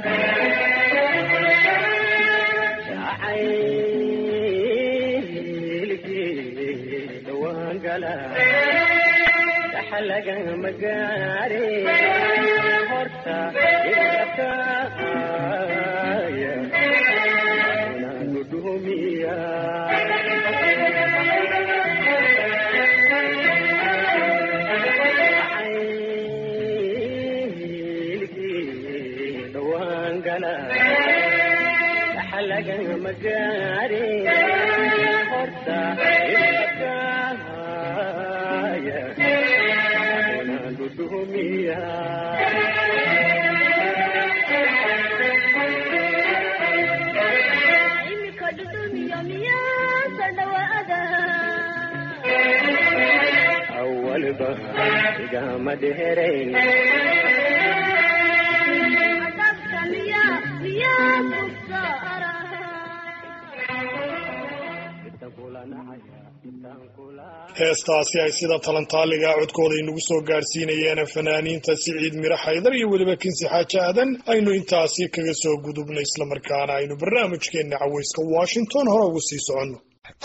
Speaker 13: dhaxalagama gaare horta ilakaaya naanu dhumiya dhaxalagama gaare horta ilakaaya naanu dhumiya
Speaker 14: imika dhudhumiyo miyaasa dhawaada
Speaker 13: awalba igama dheerayn
Speaker 14: adabka miya miyaa kusaara
Speaker 9: heestaasi ay sida talantaaliga codkooda inagu soo gaadhsiinayeen fanaaniinta siciid miro xaydar iyo weliba kinsi xaaji aadan aynu intaasi kaga soo gudubno islamarkaana aynu barnaamijkeenna cawayska washington hore ugu sii soconno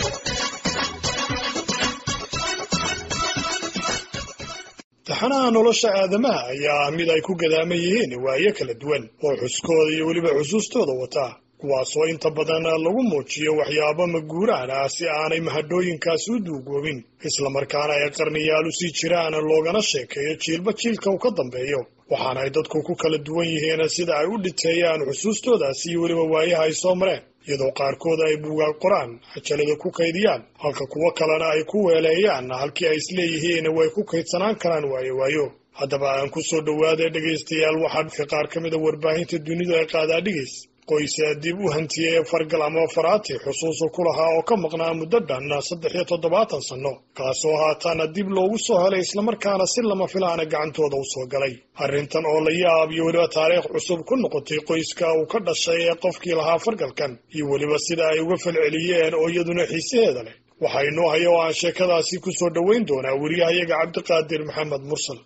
Speaker 9: taxanaha nolosha aadamaha ayaa ah mid ay ku gadaaman yihiin waayo kala duwan oo xuskooda iyo weliba xusuustooda wataa kuwaasoo inta badan lagu muujiyo waxyaabo maguuraan ah si aanay mahadhooyinkaasi u duugoobin islamarkaana ay qarniyaal u sii jiraan loogana sheekeeyo jiilba jiilka uu ka dambeeyo waxaana ay dadku ku kala duwan yihiin sida ay u dhiteeyaan xusuustoodaasi iyo weliba waayaha ay soo mareen iyadoo qaarkood ay buugaag qoraan cajalada ku kaydiyaan halka kuwo kalena ay ku weeleeyaan halkii ay isleeyihiin way ku kaydsanaan karaan waayo waayo haddaba aan ku soo dhowaada dhegaystayaal waxaa qaar ka mid a warbaahinta dunidu ay qaadaa dhigays qoysa dib u hantiyey fargal ama faraati xusuusu ku lahaa oo ka maqnaa muddo dhan saddex iyo toddobaatan sanno kaasoo haataana dib loogu soo helay islamarkaana si lama filaana gacantooda u soo galay arrintan oo la yaab iyo weliba taariikh cusub ku noqotay qoyska uu ka dhashay ee qofkii lahaa fargalkan iyo weliba sida ay uga falceliyeen oo iyaduna xiisaheeda leh waxaa inoo haya oo aan sheekadaasi ku soo dhoweyn doonaa weriyahayaga cabdiqaadir maxamed mursal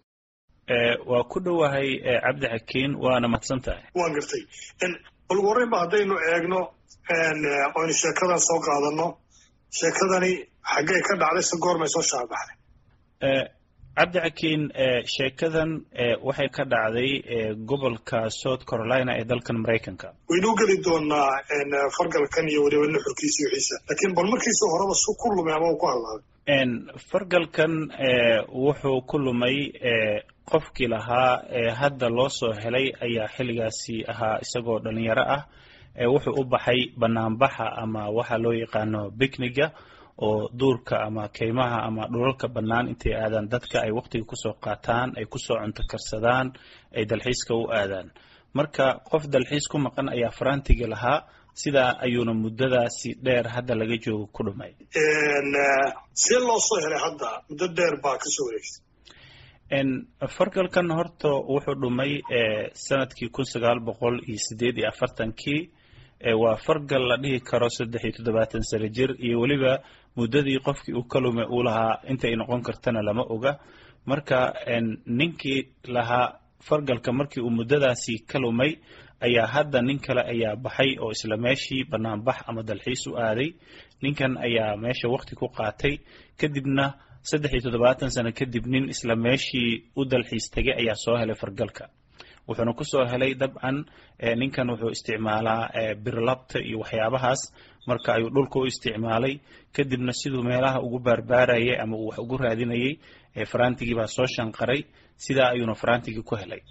Speaker 10: waa ku dhowahay cabdi xakiin waana mahadsan tahay
Speaker 9: waan gartay bal warrayba haddaynu eegno oynu sheekadan soo qaadano sheekadani xaggay ka dhacday se goormay soo shaabaxday
Speaker 10: cabdi xakiin sheekadan waxay ka dhacday gobolka south carolina ee dalkan maraykanka
Speaker 9: waynuu geli doonaa fargalkan iyo weliba nuxurkiisa wixiisa laakiin bal markiisu horeba su ku lumay ama uu ku hadlaaday
Speaker 10: fargalkan wuxuu ku lumay qofkii lahaa hadda loo soo helay ayaa xilligaasi ahaa isagoo dhalinyaro ah wuxuu u baxay banaanbaxa ama waxa loo yaqaano bicniga oo duurka ama keymaha ama dhulalka bannaan intay aadaan dadka ay waqtiga kusoo qaataan ay kusoo cunto karsadaan ay dalxiiska u aadaan marka qof dalxiis ku maqan ayaa farantiga lahaa sidaa ayuuna muddadaasi dheer hadda laga joogo ku dhumay
Speaker 9: see loo soo helay hadda muddo dheer baa kasoo wareegsay
Speaker 10: fargalkan horta wuxuu dhumay sanadkii kun sagaal boqol iyo sideed iyo afartankii waa fargal la dhihi karo saddex iyo toddobaatan sano jir iyo weliba muddadii qofkii uu ka lumay uu lahaa intay noqon kartana lama oga marka ninkii lahaa fargalka markii uu muddadaasi ka lumay ayaa hadda nin kale ayaa baxay oo isla meeshii banaanbax ama dalxiis u aaday ninkan ayaa meesha waqti ku qaatay kadibna saddex iyo toddobaatan sano kadib nin isla meeshii u dalxiis tegay ayaa soo helay fargalka wuxuuna kusoo helay dabcan ninkan wuxuu isticmaalaa birlabta iyo waxyaabahaas marka ayuu dhulka u isticmaalay kadibna siduu meelaha ugu baarbaarayay ama uu wax ugu raadinayay farantigii baa soo shanqaray sidaa ayuuna farantigii ku helay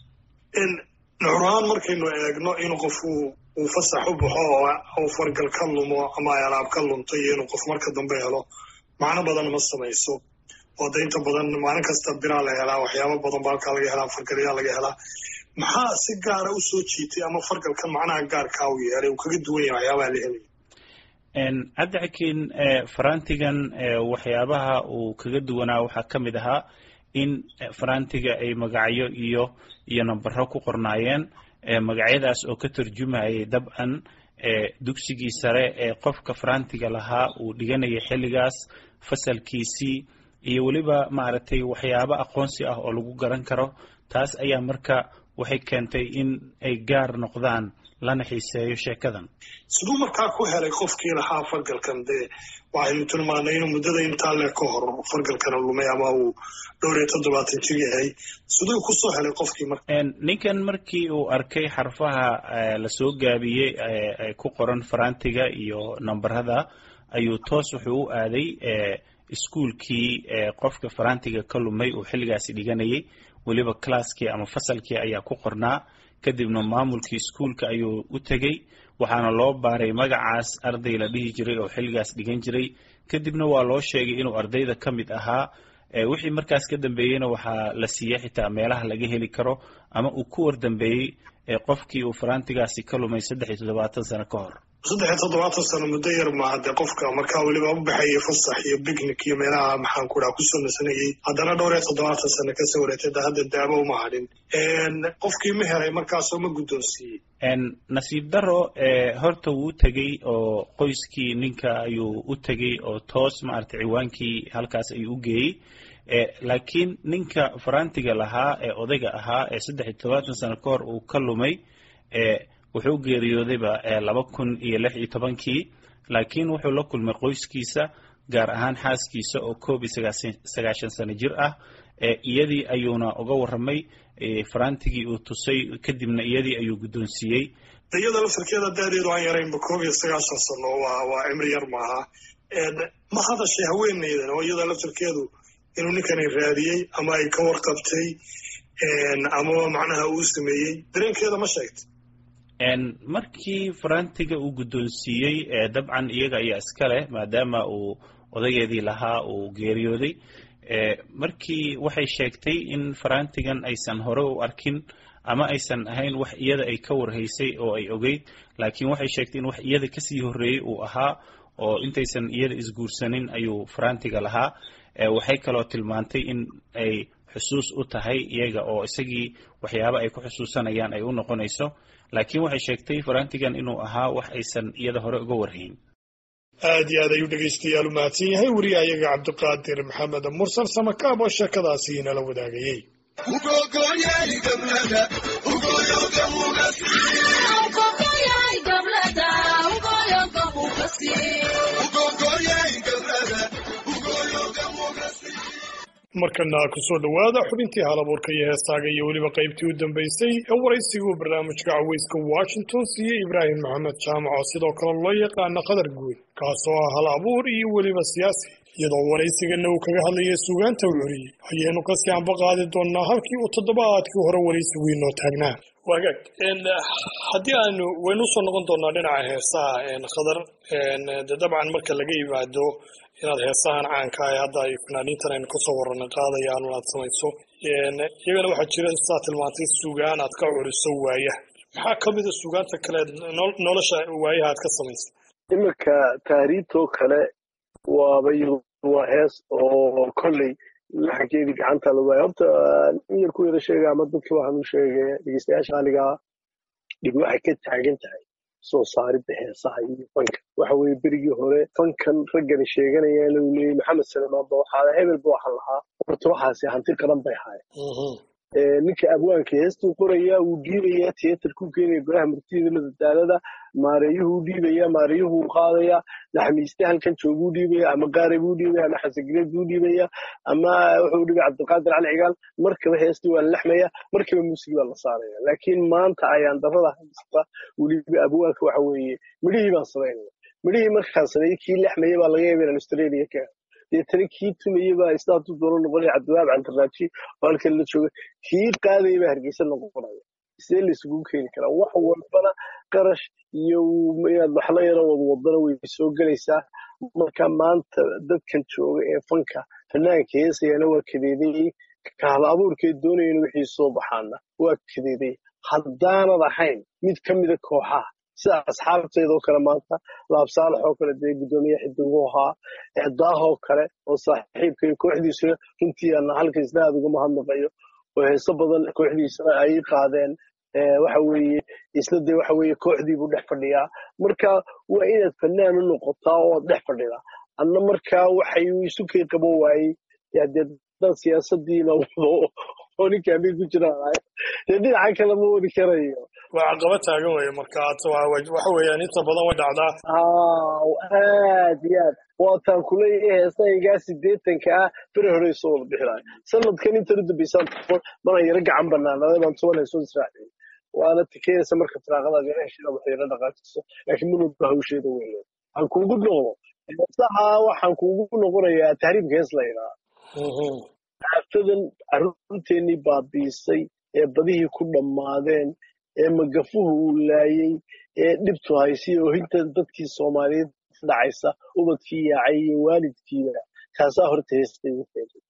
Speaker 9: nuxur ahaan markaynu eegno in qof uu fasax u baxo oo uu fargal ka lumo ama ay alaab ka lunto iyo inuu qof marka dambe helo macno badan ma samayso oo da inta badan maalin kasta biraa la helaa waxyaaba badan ba halkaa laga helaa fargalyaa laga helaa maxaa si gaara u soo jiitay ama fargalkan macnaha gaarkaa u yeelay uu kaga duwan yahay waxyaabaha la helaya
Speaker 10: cabdixakiin farantigan waxyaabaha uu kaga duwanaa waxaa ka mid ahaa in farantiga ay magacyo iyo iyo nambaro ku qornaayeen magacyadaas oo ka tarjumayay dabcan dugsigii sare ee qofka farantiga lahaa uu dhiganayay xilligaas fasalkiisii iyo weliba maaragtay waxyaabo aqoonsi ah oo lagu garan karo taas ayaa marka waxay keentay in ay gaar noqdaan lana xiiseeyo sheekadan
Speaker 9: siduu markaa ku helay qofkii lahaa fargalkan dee waxaynu tilmaanay inuu muddada intaa le ka hor fargalkana lumay ama uu dhowr iyo toddobaatan jir yahay siduu kusoo helay qofkii marka
Speaker 10: ninkan markii uu arkay xarfaha lasoo gaabiyey ee ku qoran farantiga iyo nambarada ayuu toos wuxuu u aaday iskuolkii qofka farantiga ka lumay uu xilligaasi dhiganayay weliba classkii ama fasalkii ayaa ku qornaa kadibna maamulkii iskuolka ayuu u tegey waxaana loo baaray magacaas arday la dhihi jiray oo xilligaas dhigan jiray kadibna waa loo sheegay inuu ardayda ka mid ahaa wixii markaas ka dambeeyeyna waxaa la siiyey xitaa meelaha laga heli karo ama uu ku wardambeeyey qofkii uu farantigaasi ka lumay saddex iyo toddobaatan sano ka hor
Speaker 9: saddex iyo toddobaatan sano muddo yar maaha dee qofka markaa weliba u baxayay fasax iyo bicnic iyo meelaha maxaan ku dhaha kusoo nasanayay haddana dhowr iyo toddobaatan sano kasoo wareegtay da hadda daabo uma hadhin qofkii ma helay markaasoo ma guddoonsiiyey
Speaker 10: nasiib daro horta wuu tegey oo qoyskii ninka ayuu u tegey oo toos maaragtay ciwaankii halkaas ayuu u geeyey laakiin ninka farantiga lahaa ee odayga ahaa ee saddex iyo toddobaatan sano ka hor uu ka lumay wuxuu geeriyoodayba laba kun iyo lix iyo tobankii laakiin wuxuu la kulmay qoyskiisa gaar ahaan xaaskiisa oo koob iyo sagaashan sano jir ah iyadii ayuuna uga warramay farantigii uu tusay kadibna iyadii ayuu guddoonsiiyey
Speaker 9: iyada laftarkeeda daadeedu aan yaraynba koob iyo sagaashan sano waa waa cimri yar maaha ma hadashay haweeneydan oo iyada laftarkeedu inuu ninkani raadiyey ama ay ka warqabtay amaba macnaha uu sameeyey dareenkeeda ma sheegtay
Speaker 10: markii farantiga uu guddoonsiiyey dabcan iyaga ayaa iska leh maadaama uu odageedii lahaa uu geeriyooday markii waxay sheegtay in farantigan aysan hore u arkin ama aysan ahayn wax iyada ay ka warhaysay oo ay ogeyd laakiin waxay sheegtay in wax iyada kasii horreeyey uu ahaa oo intaysan iyada isguursanin ayuu farantiga lahaa waxay kaloo tilmaantay in ay xusuus u tahay iyaga oo isagii waxyaabo ay ku xusuusanayaan ay u noqonayso laakiin waxay sheegtay farantigan inuu ahaa wax aysan iyada hore uga warhayn
Speaker 9: aad iyo aad ayuu dhegaystayaal u mahadsan yahay wariyahayaga cabdiqaadir maxamed mursal samakaab oo sheekadaasi inala wadaagayey markana kusoo dhowaada xubintii halabuurka iyo heestaaga iyo weliba qaybtii u dambaysay ee waraysiguu barnaamijka caweyska washington siiyey ibraahim maxamed jaamac oo sidoo kale loo yaqaano qadar guud kaasoo ah hal abuur iyo weliba siyaasi iyadoo waraysigana uu kaga hadlayay suugaanta u curiyey ayaynu kasii anba qaadi doonnaa halkii uu toddobaadkii hore waraysigu inoo taagnaa wagaag haddii aanu waynu usoo noqon doonaa dhinaca heesaha khadar de dabcan marka laga yimaado inaad heesahan caanka ah hadda ay fanaaniintan aynu kasoo warranay qaadayaan aad samayso iyagana waxaa jira sidaa tilmaantay sugaan aad ka curiso waayaha maxaa ka mida sugaanta kale nolosha waayaha aad ka samaysa
Speaker 12: iminka taariibtoo kale waaba waa hees oo kolley laxankeedii gacanta la waaya horta in yar ku yara sheega ama dadka waxaan u sheegaya dhegeystayaasha qaaligaa dhib waxay ka taagan tahay soo saaridda heesaha iyo fanka waxa weeye berigii hore fankan raggani sheeganayaan lagu leeyay maxamed salmaan ba waxaa hebel ba waxaan lahaa horta waxaasi hanti qaran bay ahaayeen ninka abwaanka heestuu qorayaa wuu dhiibayaa tiyatarkuu keenaya golaha murtida madadaalada maareeyuhuu dhiibaya maareeyuhuu qaadaya naxmiiste halkan jooguu dhiibaya ama qaare buu dhiibaya ama xasangireed buu dhiibaya ama wuxuu dhiibay cabdiqaadir cali cigaal markaba heestii waa la lexmaya markaba muusig baa la saaraya laakiin maanta ayaan darada haysta weliba abwaanka waxa weeye midhihii baan samaynaya midhihii markaan sameeyey kii lexmaya baa laga yaaba inaan australia ka deetana kii tumaya baa istaatu doono noqonaya cabdiwaab cantaraaji oo halkan la jooga kii qaadaya baa hargeysa noqonaya sidee la isugu keeni karaa wax walbana qarash iyo inaad waxla yaro wadwadana way soo gelaysaa marka maanta dadkan jooga ee fanka fanaanka heesayana waa kadeedayey kahla abuurkee doonayana wixii soo baxaana waa kadeedayey haddaanad ahayn mid ka mida kooxaha sida asxaabteedoo kale maanta laabsaalax oo kale dee guddoomiye xidiguu ahaa daahoo kale oo saaxiibka iyo kooxdiisuna runtii ana halka isna aad uga mahadnaqayo oo heeso badan kooxdiisana ay qaadeen waxa weeye isna dee waxa weeye kooxdii buu dhex fadhiyaa marka waa inaad fanaan u noqotaa oo aad dhex fadhidaa anna markaa waxay isu kay qabo waayey dee dad siyaasadiina wado oo ninka amir ku jiraan dee dhinaca kale ma wadi karayo
Speaker 9: waa caqaba taagan weye marka waxa weeyaan inta badan way dhacdaa
Speaker 12: aad iyo aad waataan kuleeyahay heesahaygaa sideetanka ah bere hore soo wada bixilaayo sanadkan intan u dambeysaan mana yaro gacan banaanaaday baan toban heesoo israaciyey waana tikeenaysa marka tiraaqadaad yara heshida wax yara dhaqaajiso laakiin manulba hawsheeda weyn waxaan kuugu noqdo heesaha waxaan kuugu noqonayaa tahriibka hees la yidhaha aafadan carruurteennii baabiisay ee badihii ku dhammaadeen ee magafuhu uu laayey ee dhibtu haysiy oohinta dadkii soomaaliyeed dhacaysa ubadkii yaacay iyo waalidkiiba kaasaa horta heesta igu keenay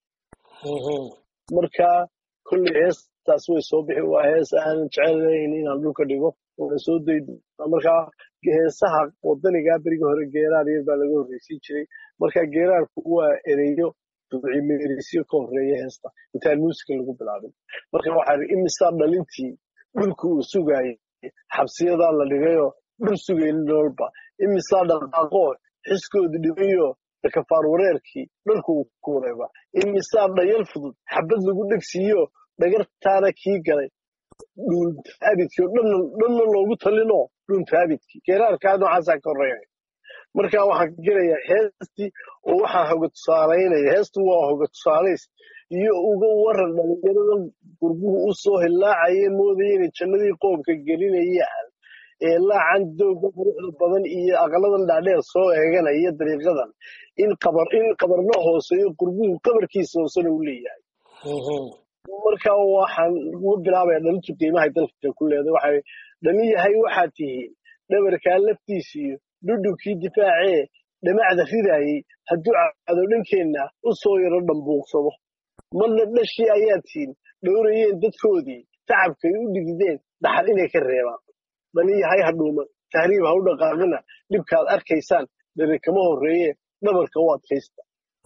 Speaker 12: marka kolley heestaas way soo bixi waa hees aanan jecelayn inaan dhulka dhigo waan soo daydo markaa heesaha wadanigaa beriga hore geeraar yar baa laga horreysiin jiray marka geeraarku waa ereyo ducimeerisyo ka horreeya heesta intaan muusiga lagu bilaabin marka waxaa imisaa dhalintii dhulka uu sugaayay xabsiyadaa la dhigayoo dhul sugaynin nololba imisaa dhaqaaqoo xiskooda dhibayo kafaar wareerkii dhalku uu ku wareeba imisaa dhayal fudud xabad lagu dhegsiiyo dhagartaana kii galay dhuuntaabidkii oo dhanna loogu talinoo dhuuntaabidkii geeraarkaa noocaasaa ka horreeya marka waxaan ka gelayaa heestii oo waxaa hoga tusaalaynaya heestu waa hoga tusaalays iyo uga waran dhalinyarada gurbuhu u soo hilaacaya moodaya inay jannadii qoomka gelinayaan ee laacan dooga quruxda badan iyo aqaladan dhaadheer soo eeganaya dariiqadan in qabar in qabarna hooseeyo gurbuhu qabarkiisa hoosena u leeyahay marka waxaan uga bilaabaya dhalintu qiimahay dalka ku leedahay waxay dhalin yahay waxaad tihiin dhabarkaa laftiisiyo dhudhubkii difaacee dhamacda ridaayey hadduu cado dhankeenna u soo yaro dhambuuqsado marna dhashii ayaad tihiin dhowrayeen dadkoodii tacabkay u dhigideen dhaxal inay ka reebaan dhalin yahay ha dhuuman tahriib ha u dhaqaaqina dhibkaad arkaysaan dhari kama horreeye dhabarka u adkaysta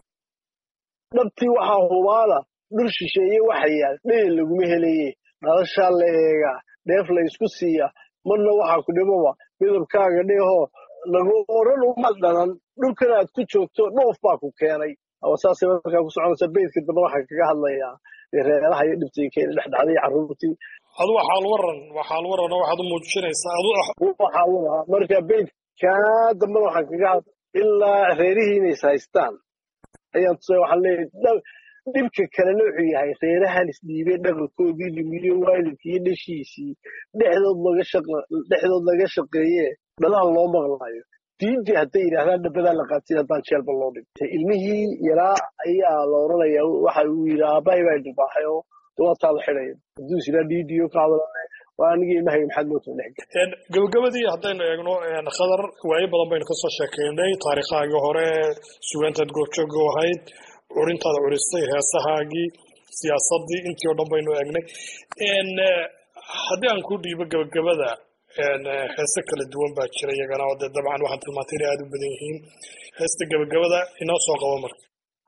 Speaker 12: dhabtii waxaa hubaala dhul shisheeye waxa yaal dhayal laguma helaye dhalashaa la eegaa dheef la ysku siiya marna waxaa ku dhibaba midabkaaga dheehoo lagu oran uma dhalan dhulkan aad ku joogto dhoof baa ku keenay saasay markaa ku soconaysa beydka dambe waxaan kaga hadlayaa reeraha iyo dhibtii keena dhexdhacday carruurtii
Speaker 9: adu waxaal waran waxaal waran oo waxaad u muujinaysaa adu
Speaker 12: waxaa wadaha marka beydkaa dambena waxaan kaga had ilaa reerihii inays haystaan ayaan tusay waxaan leeyahay dhibka kalena wuxuu yahay reerahan isdhiibay dhaqankoodii dhimiyo waalidkii iyo dhashiisii dhexdood laga shaqa dhexdood laga shaqeeye dhalaha loo maqlaayo diintii hadday yidhaahdaan dhabadaa la qaatay haddaan jeelba loo dhigtay ilmihii yaraa ayaa la oranayaa waxa uu yidhi aabbahay baa dhibaaxay oo dawaataa la xidhaya hadduu is yidhaa dhiidiyo ka hadalane waa anigii ilmahayga maxaad moota dhex
Speaker 9: gabagabadii haddaynu eegno khadar waayo badan baynu kasoo sheekeynay taariikhaagii hore sugaantaad goobjooga u ahayd curintaada curistay heesahaagii siyaasadii intii oo dhan baynu eegnay haddii aan ku dhiibo gabagabada heese kala duwan baa jira iyagana oo dee dabcan waxaan tilmaantay inay aada u badan yihiin heesta gabagabada inoo soo qabo marka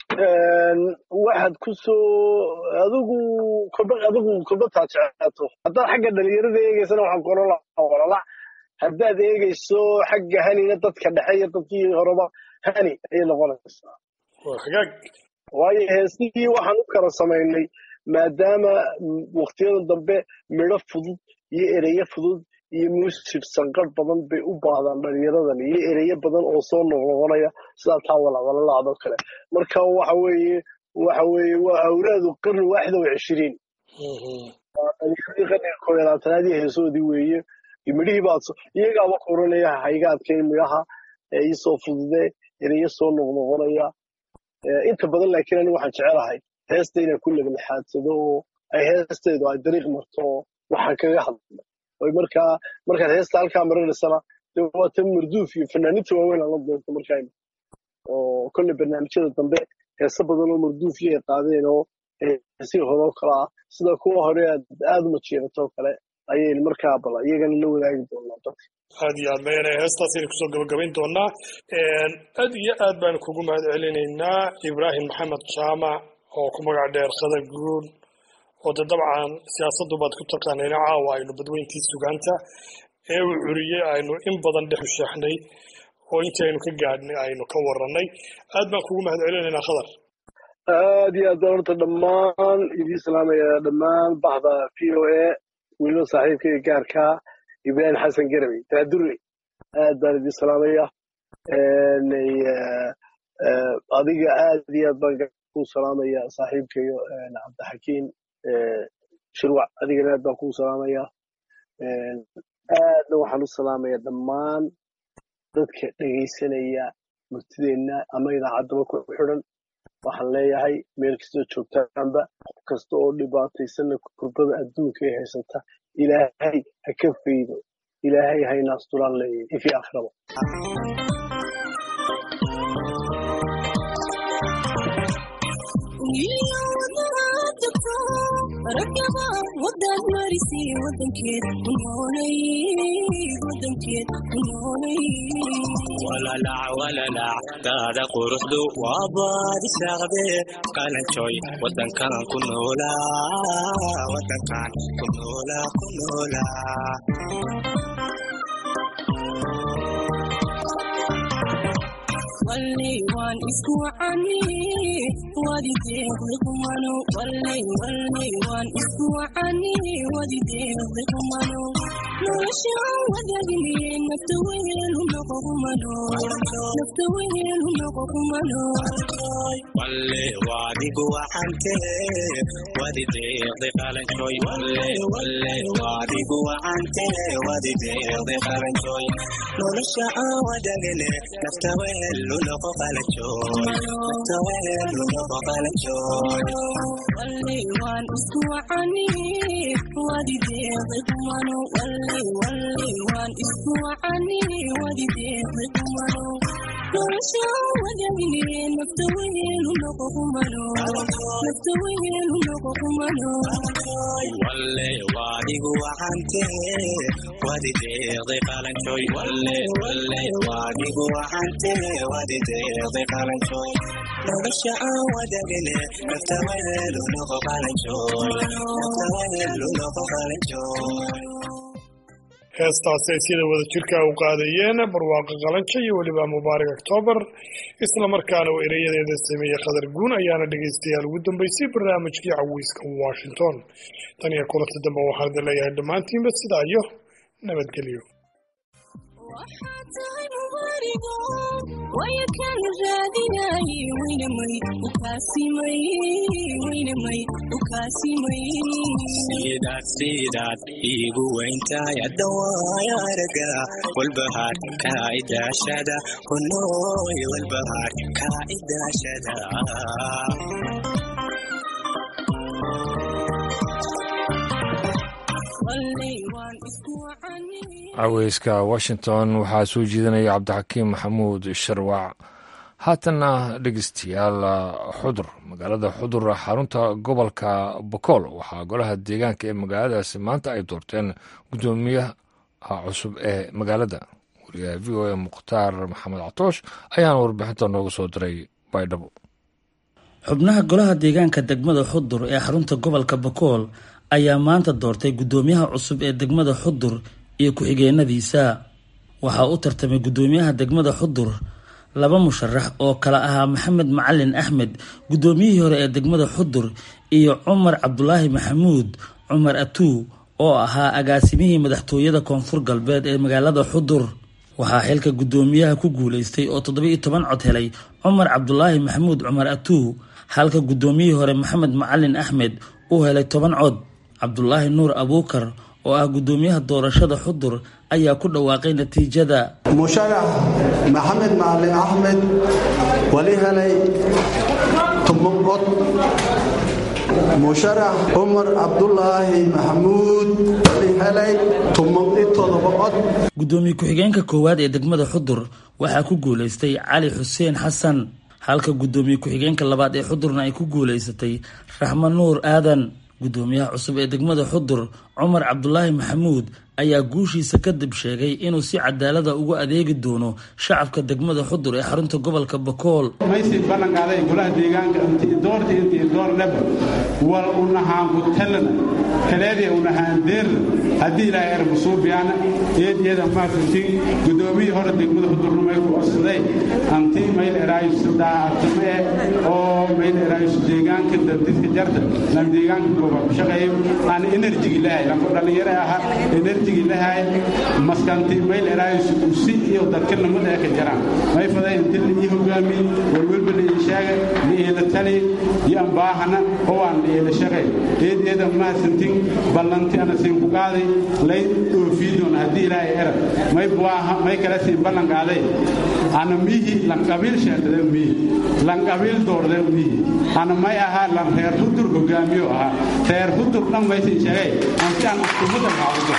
Speaker 12: waxaad ku soo adigu kolba adigu kolba taad jeclaato haddaad xagga dhalinyarada eegaysana waxaan ku oran lahaa walala haddaad eegayso xagga hanina dadka dhexe iyo dadkii horeba hani ayay noqonaysaa
Speaker 9: hagaag
Speaker 12: waayo heesihii waxaan u kala samaynay maadaama waktiyadan dambe midho fudud iyo ereyo fudud iyo muusig sanqarh badan bay u baahdaan dhalinyaradan iyo ereyo badan oo soo noqnoqonaya sidaa taa walawalalaacdoo kale marka waxa weeye waxa weeye waa awlaadu qarni waaxida wa cishiriin dhalinyaradii qarniga koo iyo labaatanaadii heesoodii weeye midhihii baad iyagaaba koranaya hayga adkayn midhaha iisoo fududee ereyo soo noqnoqonaya inta badan laakiin ani waxaan jecelahay heesta inaan ku leglexaadsado oo ay heesteedu ay dariiq marto oo waxaan kaga hadla oy markaa markaad heesta halkaa marinaysana dee waa tan marduuf iyo fanaaniinta waaweyn aan la doonto markaa oo kolle barnaamijyada dambe heese badan oo marduuf iyo ay qaadeen oo heesihii hore oo kale ah sida kuwa hore aad aad uma jeeratoo kale ayaynu markaa bala iyagana la wadaagi doonaa dadka
Speaker 9: aad iyo aad mayana heestaasaynu kusoo gabagabayn doonaa aad iyo aad baanu kugu mahad celinaynaa ibraahim maxamed jaamac oo ku magac dheer khadar guun oo de dabcan siyaasaddu baad ku taqaanayna caawa aynu badweyntii sugaanta ee uu curiyey aynu in badan dhex u sheexnay oo intii aynu ka gaadhnay aynu ka warannay aad baan kugu mahad celinaynaa khadar
Speaker 12: aad iyo aad baan horta dhammaan idii salaamaya dhammaan baxda v o a weliba saaxiibkayga gaarka ibraahim xasan garawey daadure aad baan idii salaamaya adiga aad iyo aad baan ku salaamaya saaxiibkayo cabdixakiim shirwac adigana aad baan kuu salaamaya aadna waxaan u salaamaya dhammaan dadka dhegaysanaya murtideenna ama idaacaddaba ku xidhan waxaan leeyahay meel kastoo joogtaanba qof kasta oo dhibaataysanna kurbada adduunka ee haysata ilaahay ha ka faydo ilaahay hayna astulaan leeyahay ifi akhraba
Speaker 15: wadaad marisi wadankeed ku noolay wadankeed ku noolay
Speaker 11: walalac walalac daada quruxdu waa baadi saaqde qalanjooy wadankan ku noolaa wadankan ku noolaa ku noolaa
Speaker 15: wallay waan isku wacani wadideeqdi qumano wallay wallay waan isku wacani wadideeqdi qumano nolosha aan wadagniye nafta wehelu noqo qumano nafta wehelu noqo qumano
Speaker 11: walle waadigu waxante wadi deeqdi qalanjooy walle walle waadigu waxante wadi deeqdi qalanjooy nolosha aan wadagne nafta wehelu noqo qalanjooy nafta wehelu noqo qalanjooy
Speaker 15: wallay waan isku wacani wadideeqdi qumano wallay wallay waan isku wacani wadideeqdi qumano nolosha aan wadagniye nafta wehelu noqo qumano nafta wehelu noqo qumano
Speaker 11: walle waadigu waxante wadi deeqdi qalanjooy walle walle waadigu waxante wadi deeqdi qalanjooy nolosha aan wadagne nafta wehelu noqo qalanjooy nafta wehelu noqo qalanjooy
Speaker 9: heestaasi ay sida wada jirka u qaadayeen barwaaqo qalanjo iyo weliba mubaarak octoobar isla markaana uu ereyadeeda sameeyey khadar guun ayaana dhegaystayaal ugu dambeysay barnaamijkii caweyska washington tan iyo kulanta dambe waxaan idin leeyahay dhammaantiinba sidaa iyo nabadgelyo
Speaker 15: tahay mubaarigo waya kala raadinay weynamay ukaasimay weynamay ukaasimay
Speaker 11: sidaad sidaad iigu weyntahay hadda waaya araga walbahaar kaa idaashada kunooy walbahaar kaa idaashada
Speaker 15: wallay waan isku wacani
Speaker 1: caweyska washington waxaa soo jeedinaya cabdixakiim maxamuud sharwac haatanna dhegeystayaal xudur magaalada xudur xarunta gobolka bokool waxaa golaha deegaanka ee magaaladaasi maanta ay doorteen guddoomiyaha cusub ee magaalada wariyaha v o a mukhtaar maxamed catoosh ayaana warbixinta nooga soo diray baydhabo
Speaker 16: xubnaha golaha deegaanka degmada xudur ee xarunta gobolka bokool ayaa maanta doortay guddoomiyaha cusub ee degmada xudur iyo ku-xigeenadiisa waxaa u tartamay guddoomiyaha degmada xudur laba musharax oo kala ahaa maxamed macalin axmed guddoomiyihii hore ee degmada xudur iyo cumar cabdulaahi maxamuud cumar atuu oo ahaa agaasimihii madaxtooyada koonfur galbeed ee magaalada xudur waxaa xilka guddoomiyaha ku guuleystay oo toddoba-iyo toban cod helay cumar cabdulaahi maxamuud cumar atuu halka guddoomiyihii hore maxamed macalin axmed uu helay toban cod cabdulaahi nuur abuukar oo ah guddoomiyaha doorashada xudur ayaa ku dhawaaqay natiijada
Speaker 17: musharax maxamed macalin axmed wali helay toban cod musharax cumar cabdulaahi maxamuud wali helay toban iyo todoba cod
Speaker 16: guddoomiye ku-xigeenka koowaad ee degmada xudur waxaa ku guuleystay cali xuseen xasan halka guddoomiye ku-xigeenka labaad ee xudurna ay ku guuleysatay raxma nuur aadan guddoomiyaha cusub ee degmada xudur cumar cabdulaahi maxamuud ayaa guushiisa kadib sheegay inuu si cadaalada ugu adeegi doono shacabka degmada xudur ee xarunta gobolka bakool
Speaker 18: maysid ballanqaaday golaha deegaanka doorta intii doornaba wal unahaan kutalana kaleedii unahaan deerna haddii ilaahay ermasuubiyaana eedyada maasantiin guddoomiyii hore degmada xudurna may ku codsaday antii mayl eraayusu daacatime oo mayl eraayusu deegaanka dadidka jarta lan deegaanka gooba ku shaqeeyo aan enerjigi lahay lanku dhallinyaro ahaa enerjigi lahay maskanti mayl eraayusu usi iyo dadka lamada ee ka jaraan may faday inti la ii hogaamiye walwalba la ii sheega la iila tali iyo ambaahana oo aan la iila shaqay eedyada maasantiin ballanti ana siin ku qaaday lay oofii doona haddii ilaahay era may buaha may kala siin ballan qaaday ana mihi lan qabiil sheekada mihi lan qabiil doorde mihi ana may ahaa lan reer hudur hogaamiyo ahaa reer hudur dhan maysin sheegay anti aan iskumadan haawido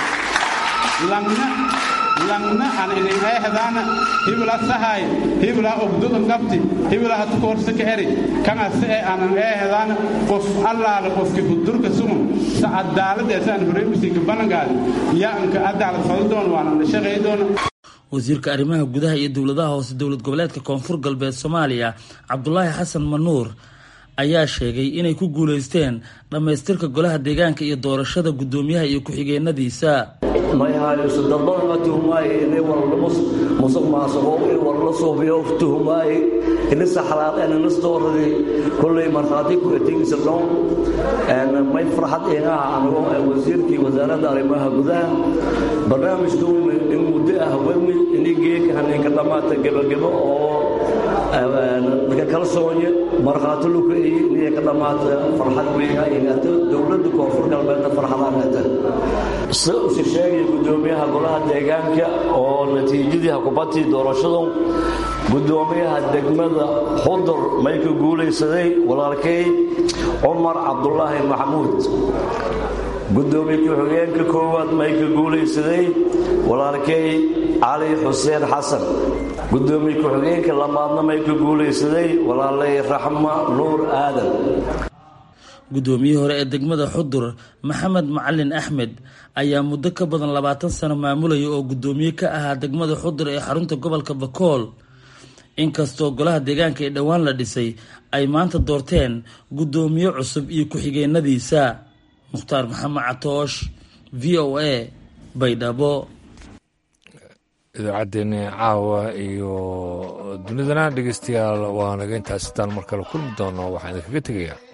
Speaker 18: lanna lanna aan inin eehdaana hibla sahay hibla ogdudan qabti hibla hatu koorsa ka eri kana se aanan eehdaana qof allaala qofki hudurka sugun sa cadaalad ee saan horeemisinka ballangaadi yaa anka cadaalad fadi doona waana la shaqay doona
Speaker 16: wasiirka arrimaha gudaha iyo dowladaha hoose dowlad goboleedka koonfur galbeed soomaaliya cabdulaahi xasan manuur ayaa sheegay inay ku guuleysteen dhammaystirka golaha deegaanka iyo doorashada guddoomiyaha iyo ku-xigeenadiisa
Speaker 19: mayhayso dambana tuhmaaye inay warlamus musuq maasuqo in warla suubiyo tuhmaaye inisa xalaaqeen inis dooradii kullay markhaati ku etigisa dhoon may farxad inaha anigo wasiirkii wasaaradda arrimaha gudaha barnaamijka in muddo ah wemi ini geeka haninka dhammaata gebagebo oo dadka kalsoonye markhaati luka iyo inay ka dhammaata farxad weyna inaata dowladda koonfur galbeedna farxadaanata si usi sheegaya guddoomiyaha golaha deegaanka oo natiijadii hakubatii doorashadu guddoomiyaha degmada xudur may ka guulaysaday walaalkay cumar cabdulaahi maxamuud guddoomiye ku-xigeenka koowaad may ka guulaysaday walaalkay cali xuseen xasan guddoomiye ku-xigeenka labaadna may ka guulaysaday walaalay raxma nuur aadan
Speaker 16: guddoomiyihii hore ee degmada xudur maxamed macalin axmed ayaa muddo ka badan labaatan sano maamulaya oo guddoomiye ka ahaa degmada xudur ee xarunta gobolka bakool inkastoo golaha deegaanka ee dhowaan la dhisay ay maanta doorteen guddoomiye cusub iyo ku-xigeenadiisa mukhtaar maxamed catoosh v o a baydhabo
Speaker 1: idaacaddeenni caawa iyo dunidana dhegeystayaal waa naga intaas sitaan mar kale kulmi doono waxaan idinkaga tegayaa